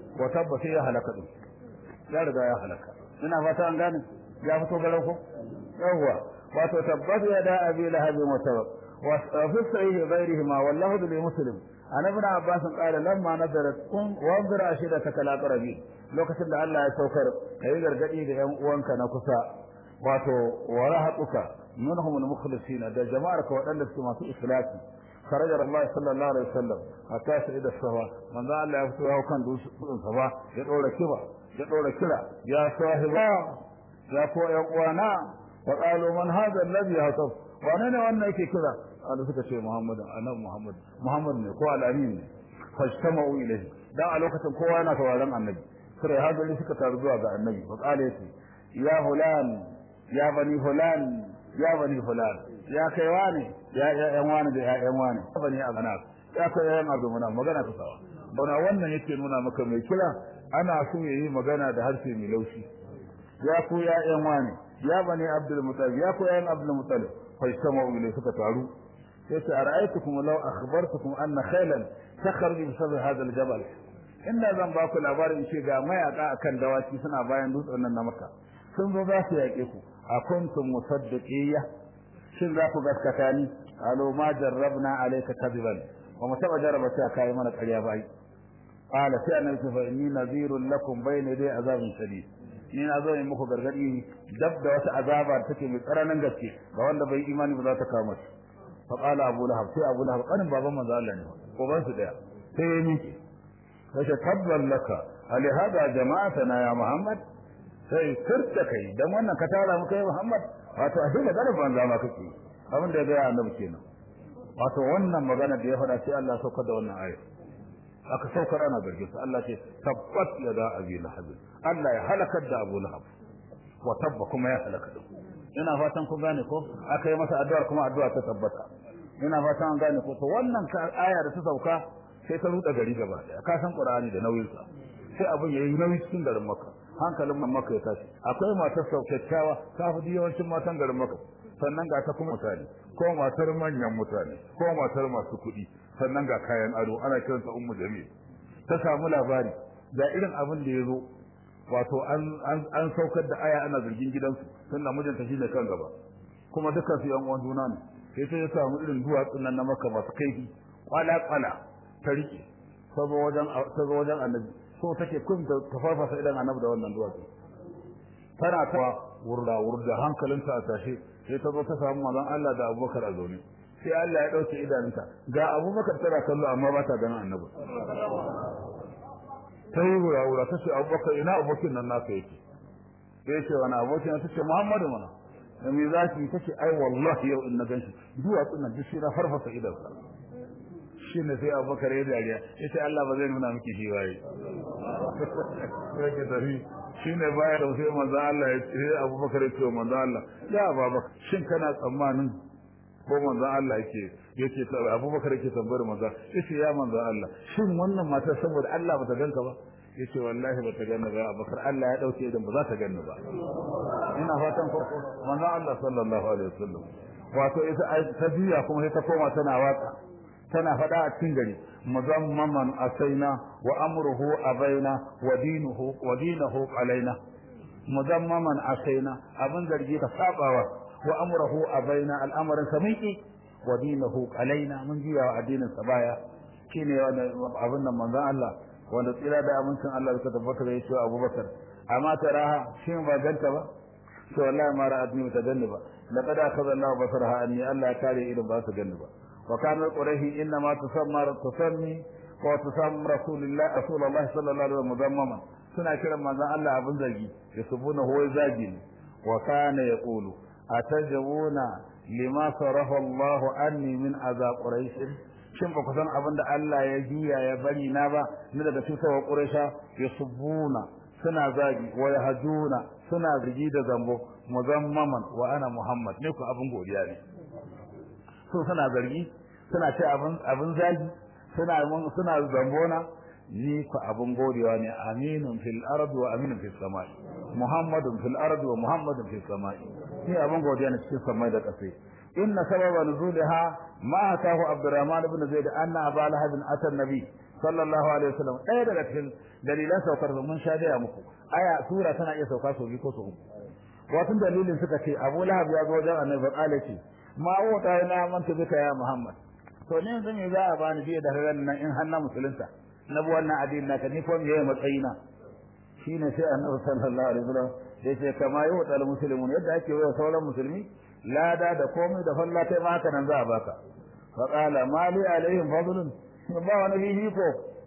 wa tabba sai ya halaka din ya riga ya halaka ina fata an gane ya fito garau ko yawwa wato tabbata ya da abi lahabin wa tabba wa fi sahih ghairihi ma wallahu bil muslim an ibn abbas qala lamma nadarat kun wa zira shida takala qarabi lokacin da Allah ya saukar kai gargadi da yan uwanka na kusa wato wa rahatuka minhum al mukhlisina da jama'ar ka wadanda suke masu ikhlasi خرج الله صلى الله عليه وسلم حتى سيد الصفا من ذا الله يفتوى كان دوس الصفا يدور كبا يدور كلا يا صاحبا يا كو يا قوانا وقالوا من هذا الذي يهتف وانا وانا يكي كذا قالوا suka ce Muhammad annabi Muhammad Muhammad ne ko al-amin ne fajtama'u ilayhi da a lokacin kowa yana sauraron annabi sai hadali suka taru zuwa ga annabi fa qala yace ya fulan ya bani fulan ya bani fulan ya kai wani ya ƴaƴan wani da ƴaƴan wani bani abana ya kai ƴaƴan abuna magana ta sawa bana wannan yake nuna maka mai kira ana so yayi magana da harshe mai laushi ya ku ƴaƴan wani ya bani abdul mutalib ya ku ƴaƴan abdul mutalib fa istamaa'u ilay suka taru yace ara'aytukum law akhbartukum anna khaylan takhruju bi sabr hadha al-jabal inda zan ba ku labarin ce ga mayaka akan dawaki suna bayan dutsen nan na maka sun zo za su yaƙe ku a kuntum musaddiqiyya shin za ku gaskata ni alo ma jarrabna alayka kadiban wa mu taba jarraba sai kai mana ƙarya bai qala sai annabi fa inni nadhirun lakum bayna dai azabin shadid ni na zo in muku gargadi dab da wata azaba da take mai tsaranin gaske ga wanda bai imani ba za ta kama shi fa qala abu lahab sai abu lahab kanin baban manzo Allah ne ko ban su daya sai ya miki sai tabban laka ali hada jama'atana ya muhammad sai kirta kai dan wannan ka tara mu kai muhammad wato a shi magana banza ma kake abin da ya gaya annabi kenan wato wannan magana da ya faɗa sai Allah ya saukar da wannan aya aka saukar ana zargin sa Allah ce tabbat ya da abi lahab Allah ya halakar da Abu Lahab wa tabba kuma ya halaka da ina fatan ku gane ko aka yi masa addu'a kuma addu'a ta tabbata ina fatan an gane ko to wannan aya da ta sauka sai ta ruda gari gaba daya ka san Qur'ani da nauyin sa sai abin yayi nauyi cikin garin Makka hankalin Makka ya tashi akwai matar saukakkawa ta fi yawancin matan garin Makka sannan ga ta kuma mutane ko matar manyan mutane ko matar masu kuɗi sannan ga kayan ado ana kiranta ummu jamil ta samu labari da irin abin da ya zo wato an an saukar da aya ana zargin gidansu tunda mijinta shi ne kan gaba kuma dukkan su yan uwan juna ne sai sai ya samu irin duwatsun nan na Makka masu kaifi kwala kwala ta rike sabo wajen sabo wajen annabi so take kun ta farfasa idan annabi da wannan duwatsu tana ta wurda wurda hankalinta a tashe sai ta zo ta samu manzon Allah da Abubakar a zaune sai Allah ya dauke idanunta ga Abubakar tana kallo amma ba ta ganin annabi ta yi wura wura ta ce Abubakar ina abokin nan naka yake sai ce wani abokin ta ce Muhammadu mana da me za ki ta ce ai wallahi yau in na ganshi duwatsun nan duk shi na farfasa idansa shi ne sai abubakar ya dariya ya ce Allah ba zai nuna miki shi waye sai ka tafi shi ne baya da sai manzo Allah ya ce abubakar ya ce wa manzo Allah ya baba shin kana tsammanin ko manzo Allah yake yake ta abubakar yake tambayar manzo yace ya manzo Allah shin wannan mata saboda Allah ba ta ganka ba yace wallahi ba ta ganni ba abubakar Allah ya dauke idan ba za ta ganni ba ina fatan ko manzo Allah sallallahu alaihi wasallam wato ita ta biya kuma sai ta koma tana waka tana faɗa a cikin gari muzammaman asaina wa amruhu abaina wa dinuhu wa dinuhu alaina muzammaman asaina abin zargi ka sabawa wa amruhu abaina al'amarin sa miki wa dinuhu alaina mun jiya wa addinin sa baya shine wannan abin nan manzon Allah wanda tsira da amincin Allah da tabbata da yace Abubakar amma taraha shin ba ganta ba to wallahi ma ra'atni ta ganni ba laqad akhadha Allah basaraha anni Allah ya kare idan ba su ganni ba وكان قريه انما تسمى تسمي وتسمى رسول الله رسول الله صلى الله عليه وسلم مذمما suna kiran manzon Allah abin zargi ya subuna huwa zagi wa kana yaqulu atajawuna lima sarafa Allah anni min azab quraish shin ba ku san abin da Allah ya jiya ya bari na ba ni daga cutarwa quraisha ya subuna suna zagi wa yahjuna suna zargi da zambo muzammaman wa ana muhammad ne ku abin godiya ne so suna zargi suna ce abin abin zagi suna suna zambona ni ku abin godewa ne aminun fil ardi wa aminun fis samai muhammadun fil ardi wa muhammadun fis samai ni abin godiya ne cikin samai da kasai inna sababa nuzulha ma atahu abdurrahman ibn zaid anna aba lahab ata nabi sallallahu alaihi wasallam ɗaya daga cikin dalilan saukar mun sha gaya muku aya sura tana iya sauka sau biyu ko sau uku wasu dalilin suka ce Abu Lahab ya zo wajen Annabi Bakala ce ma wuta na manta bika ya Muhammad to ne yanzu me za a bani biye da ran nan in hanna musulunta na bi wannan addini naka ni ko me yayi matsayina shine sai Annabi sallallahu alaihi wasallam ya ce kama yi wa muslimun yadda ake wa sauran musulmi lada da komai da falla kai ma haka nan za a baka fa qala mali alaihim fadlun ba wani fifiko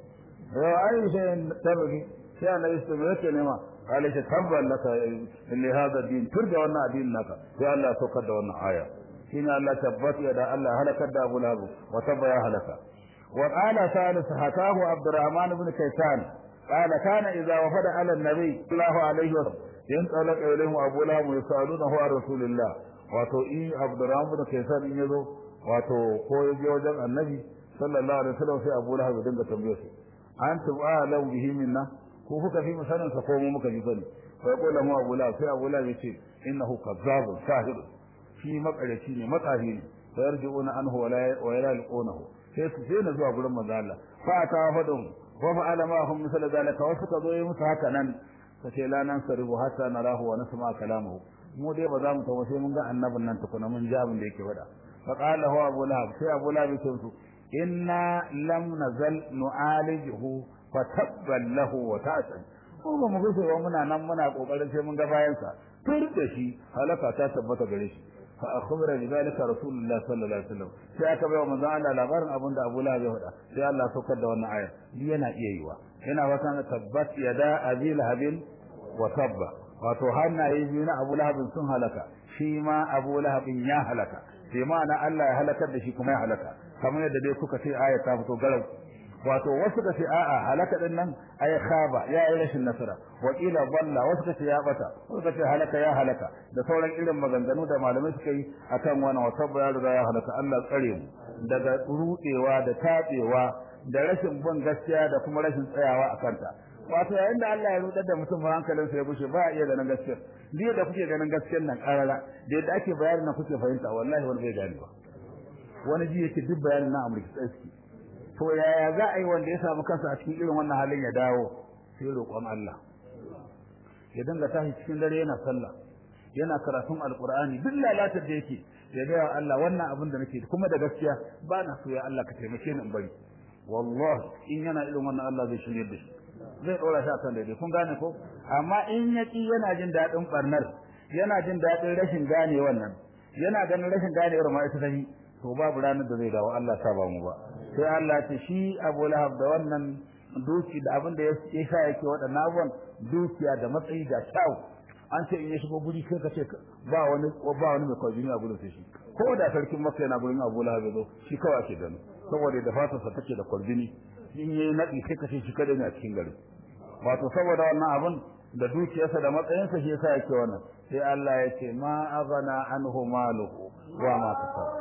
yau ai sai tabbaki sai annabi su yake nema قال ايش تبا لك لهذا الدين ترجع وانا دين لك يا الله سكر وانا آية هنا الله تبت يدا الله هلك أبو لهب وتب يا هلك وقال ثالث حكاه عبد الرحمن بن كيسان قال كان إذا وفد على النبي صلى الله عليه وسلم ينطلق إليهم أبو لهب يسألونه عن رسول الله wato in Abdurrahman bin Kaysan in yazo wato ko yaje wajen Annabi sallallahu alaihi wasallam sai Abu Lahab ya dinga tambaye su antum a'lamu bihi minna ko kuka fi mu sanin sa ko mu muka fi sani fa yaqulu mu Abu Lahab sai Abu Lahab yace innahu kazzabun sahir shi makarici ne matsahi ne fa yarji'una anhu wa la wa yalqunahu sai su sai na zuwa gurin manzo Allah fa ta fadum wa fa'ala ma hum misal zalika wasu ka zo yi musu haka nan kace la nan saribu hatta narahu wa nasma kalamuhu mu dai ba za mu tawo sai mun ga annabin nan tukuna mun ji abin da yake faɗa fa qala hu Abu Lahab sai Abu Lahab ya ce inna lam nazal nu'alijuhu fatabban lahu wa ta'san ko ba mu gushe ba muna nan muna kokarin sai mun ga bayan sa tur da shi halaka ta tabbata gare shi fa akhbara bi zalika rasulullah sallallahu alaihi wasallam sai aka bai wa manzo Allah labarin abin da Abu Lahab ya faɗa sai Allah saukar da wannan aya ni yana iya yiwa yana wata tabbat yada abi lahabin wa tabba wato hannaye biyu na Abu Lahab sun halaka shi ma Abu Lahab ya halaka sai ma'ana Allah ya halakar da shi kuma ya halaka kamar yadda dai kuka ce aya ta fito garau wato wasu ka ce a'a halaka din nan ay khaba ya yi rashin nasara wa qila dalla wasu ka ce ya bata wasu ka ce halaka ya halaka da sauran irin maganganu da malamai suka yi akan wani wata ya riga ya halaka Allah tsare mu daga rudewa da tabewa da rashin bin gaskiya da kuma rashin tsayawa a kanta wato yayin da Allah ya rudar da mutum hankalin sa ya bushe ba iya ganin gaskiya diya da kuke ganin gaskiyar nan karara da yadda ake bayanin nan kuke fahimta wallahi wani bai gane ba wani ji yake duk bayanin na Amurka tsaski to yaya za a yi wanda ya samu kansa a cikin irin wannan halin ya dawo sai roƙon Allah ya dinga tashi cikin dare yana sallah yana karatun alqur'ani duk lalatar da yake ya ga Allah wannan abin da nake kuma da gaskiya ba na so ya Allah ka taimake ni in bari wallahi in yana irin wannan Allah zai shirye da shi zai dora shi akan daidai kun gane ko amma in ya ki yana jin dadin barnar yana jin dadin rashin gane wannan yana ganin rashin gane irin ma ita tafi to babu ranar da zai dawo Allah ta ba mu ba sai Allah ce shi Abu Lahab da wannan duki da abin da ya sa yake waɗannan abubuwan dukiya da matsayi da kyau an ce in ya shigo guri sai ka ce ba wani ba wani mai kwajini a gurin sai shi ko da sarkin Makka yana gurin Abu Lahab zo shi kawai ake gani saboda da fatarsa take da kwajini in yayi nadi sai ka ce shi kada ne a cikin gari wato saboda wannan abin da dukiyarsa da matsayinsa shi yasa yake wannan sai Allah ya ce ma aghana anhu maluhu wa ma kasaba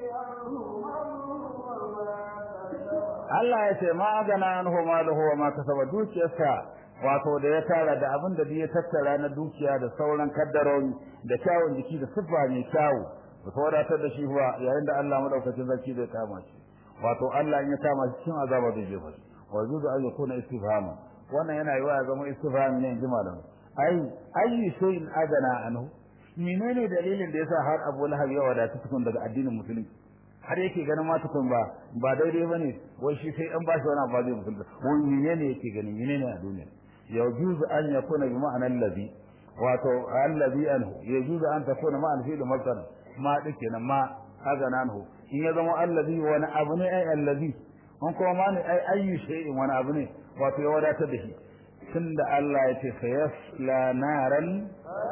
Allah ya ce ma gana anhu maluhu wa ma kasaba dukiyarsa wato da ya tara da abin da ya tattara na dukiya da sauran kaddarori da kyawun jiki da siffa mai kyawu da wadatar da shi huwa yayin da Allah madaukakin sarki zai kama shi wato Allah in ya kama shi cikin azaba zai jefa shi wa yuzu an yakuna istifhama wannan yana yiwa ya zama istifham ne in ji malam ai ayi shay'in adana anhu menene dalilin da yasa har Abu Lahab ya wadata tukun daga addinin musulunci har yake ganin ma tukun ba ba daidai bane wai shi sai an ba shi wani ba zai musulunta wani menene yake gani menene a duniya yajuzu an yakuna bi ma'ana allazi wato allazi anhu yajuzu an takuna ma'an fi'l masdar ma dake nan ma azana anhu in ya zama allazi wani abu ne ai allazi an kuma ma ne ai ayyu shay'in wani abu ne wato ya wadatar da shi tunda Allah ya ce sayasla naran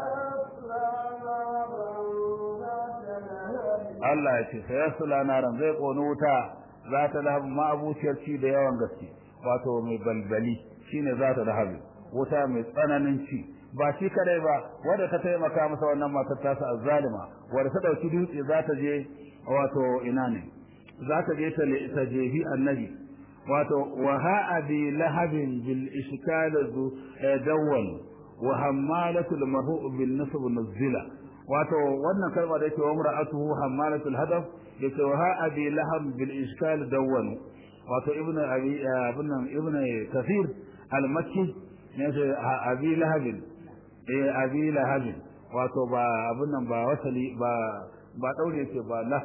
Allah ya ce sayasla naran zai koni wuta za ta lahabu ma'abuciyar ci da yawan gaske wato mai balbali shine za ta lahabu wuta mai tsananin ci ba shi kadai ba wanda ta taimaka masa wannan matar ta sa azzalima wanda ta dauki dutse za ta je wato ina ne za ta je ta ta jehi annabi wato wa ha'a bi lahabin bil ishkal zu dawwal wa hammalatul marhu bil nasb nuzila wato wannan kalma da yake wa mar'atuhu hammalatul hadaf yace wa ha'a bi lahab bil ishkal dawwal wato ibn abi ibn ibn kathir al-makki ne ce abi lahab eh abi lahab wato ba abun nan ba wasali ba ba daure yake ba lah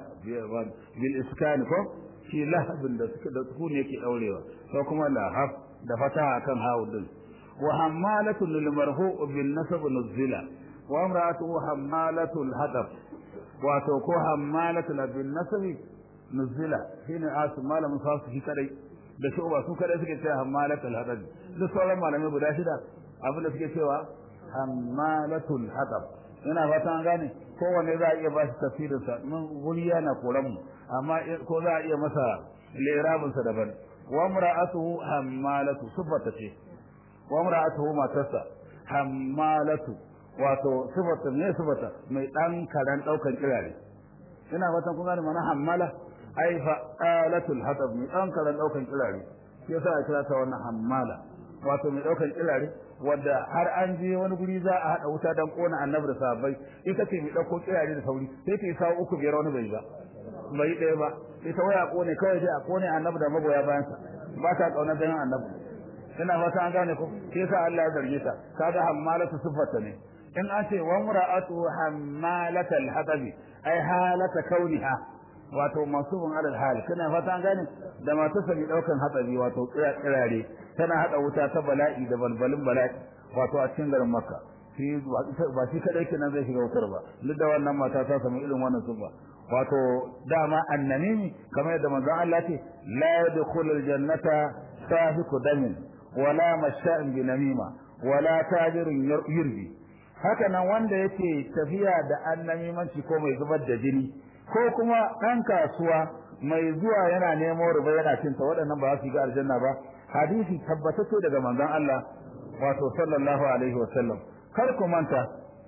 bil iskan ko shi lahabin da suka da sukun yake daurewa ko kuma lahab da fataha akan hawu din wa hammalatul lil marfu' bin nasab nuzila wa imra'atuhu hammalatul hadab wato ko hammalatul bin nasab nuzila shine asu malamin fasu shi kadai da shi ba su kadai suke cewa hammalatul hadab duk sauran malamai guda shida abin da suke cewa hammalatul hadab ina fata an gane kowanne za a iya ba shi tafsirin sa mun guri yana koran mu amma ko za a iya masa lirabin sa daban wa mar'atuhu hammalatu sifata ce wa mar'atuhu matarsa hammalatu wato sifata ne sifata mai dan karan daukan kirare ina fatan kun gane mana hammala ai fa'alatul hatab mai dan karan daukan kirare shi yasa a kira ta wannan hammala wato mai daukan kirare wanda har an je wani guri za a hada wuta dan kona annabi da sahabbai ita ce mai dauko kirare da sauri sai ta yi sawo uku biyar wani bai ba bai ɗaya ba ita waya kone kawai dai a kone annabi da magoya bayansa ba ta kauna dan annabi ina fata an gane ko sai yasa Allah ya zarge ta kaga hammalatu sifarta ne in an ce wa mura'atu hammalatal hatabi ai halata kauniha wato masubun alal hal kana fata an gane da masu sani daukan hatsari wato kirare tana hada wuta ta bala'i da balbalin bala'i wato a cikin garin makka shi ba shi kadai kenan zai shiga wutar ba duk da wannan mata ta samu irin wannan suba wato dama annamimi kamar yadda manzon Allah ce la yadkhulu aljannata sahiqu damin wala masha'in bi namima wala tajirun yurdi haka nan wanda yake tafiya da annamimanci ko mai zubar da jini ko kuma ɗan kasuwa mai zuwa yana nemo riba yana cinta waɗannan ba za su ga aljanna ba hadisi tabbatacce daga manzon Allah wato sallallahu alaihi wasallam kar ku manta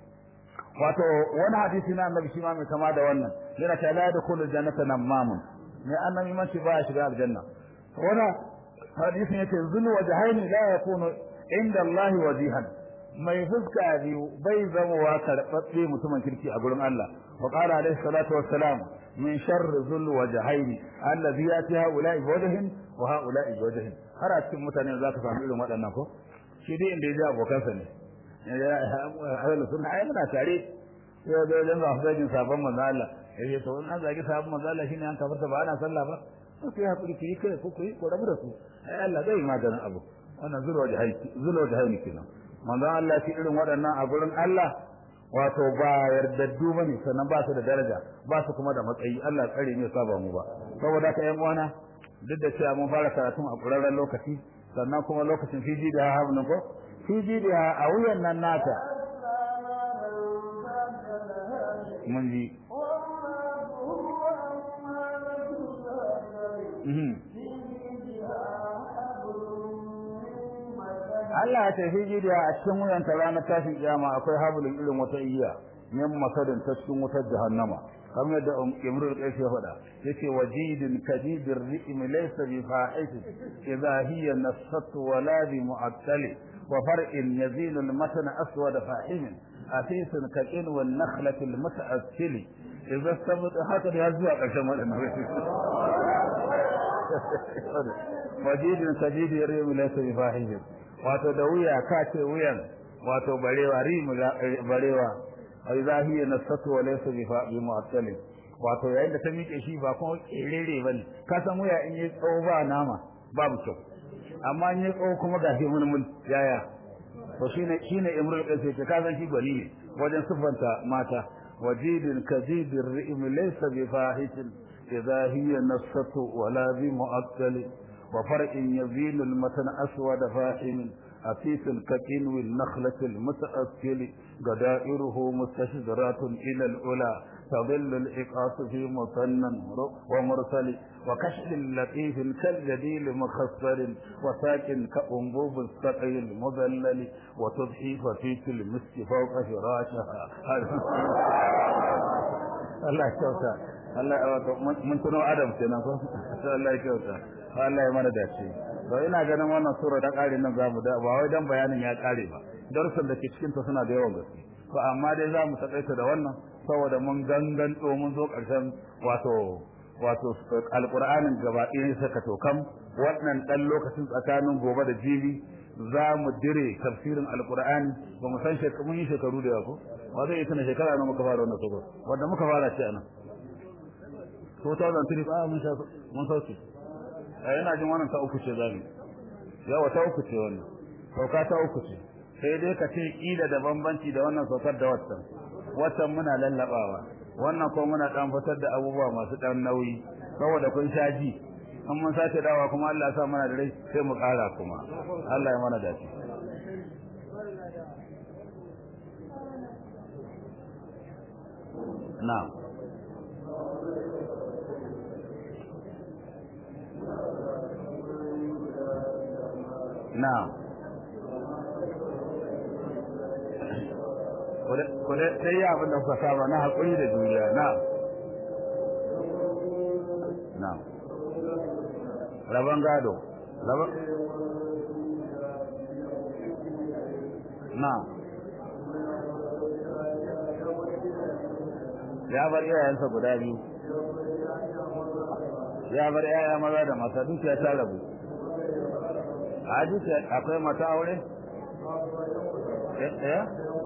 wato wani hadisi na annabi shi ma mai kama da wannan yana ta la da kullu jannata namamun mai annabi man shi ba ya shiga aljanna wani hadisin yake zulu wajhaini la yakunu inda Allah wajihan mai fuska biyu bai zama wa karɓaɓɓe mutumin kirki a gurin Allah wa qala alaihi salatu wassalam min sharri zul wajhaini alladhi yati haula'i wajhin wa haula'i wajhin har a cikin mutane za ka samu irin waɗannan ko shi dai inda ya ji abokansa ne ahlu sunna ai muna tare sai da dan za su zagin sabon manzo Allah yace to in an zagi sabon manzo Allah shine an kafarta ba ana sallah ba sai hakuri ki kai ko ku yi ko rabu da su ai Allah zai maganin abu wannan zulo da haiki zulo da haiki kenan manzo Allah shi irin waɗannan a gurin Allah wato ba yardaddu bane sannan ba su da daraja ba su kuma da matsayi Allah tsare ne saba mu ba saboda ka yan uwana duk da cewa mun fara karatun a ƙurarren lokaci sannan kuma lokacin fiji da hamnin ko fiji da a wuyan nan nata mun ji Allah ya tafi jidiya a cikin wuyan ta ranar tashin kiyama akwai habulin irin wata iya min masadin ta cikin wutar jahannama kamar yadda Imrul Qais ya faɗa yace wajidin kadidir ri'im laysa bi fa'ish idha hiya nasat wa la bi mu'attal wa far'in yazil al matan aswad fahim asis kaqin wal nakhlat al muta'assil idha sabat haka da zuwa ƙarshen wadannan wajidin kadidir ri'im laysa bi fa'ish wato da wuya ka ce wuyan wato barewa rimu barewa ai zahiya nasatu wa laysa bi fa'i mu'attalin wato yayin da ta miƙe shi ba kuma kerere bane ka san wuya in yi tsawo ba nama babu kyau amma in yi tsawo kuma ga shi mulmul yaya to shine shine imrul qais ce ka san shi gwani ne wajen sifanta mata wajidin kajidir ri'im laysa bi fahishin idha hiya nasatu wa la bi mu'attalin وفرق يزين المتن أسود فاحم أسيس ككنو النخلة المتأكل قدائره مستشدرات إلى الأولى تظل الإقاس في مثنى ومرسل وكشف لطيف كالجديل مخصر وساكن كأنبوب السقي المذلل وتضحي فتيك المسك فوق فراشها الله يكوتا الله من تنو أدم تنو الله يكوتا Allah ya mana dace to ina ganin wannan sura da kare nan zamu da ba wai dan bayanin ya kare ba darussan da ke cikin ta suna da yawan gaske to amma dai zamu takaita da wannan saboda mun gangan to mun zo karshen wato wato alqur'anin gaba ɗaya saka tokam wannan dan lokacin tsakanin gobe da jibi za mu dire tafsirin alqur'ani ba mu san shekaru mun yi shekaru da yawa ko ba zai tuna shekara na muka fara wannan sako wanda muka fara ce anan 2003 ba mun sha mun sauke eh ina jin wannan ta uku ce zabi yawa ta uku ce wannan sauka ta uku ce sai dai ka ce kila da bambanci da wannan saukar da wannan wannan muna lallabawa wannan ko muna dan fitar da abubuwa masu dan nauyi saboda kun sha ji an mun sace dawa kuma Allah ya sa mana da rai sai mu kara kuma Allah ya mana dace na'am na'am kuda sai ya abin da kuka saba na haƙuri da juriya na na rabon gado rabon na ya bar iyayensa guda biyu ya bar yaya maza da mata dukiya ta rabu a dukiya akwai mata aure eh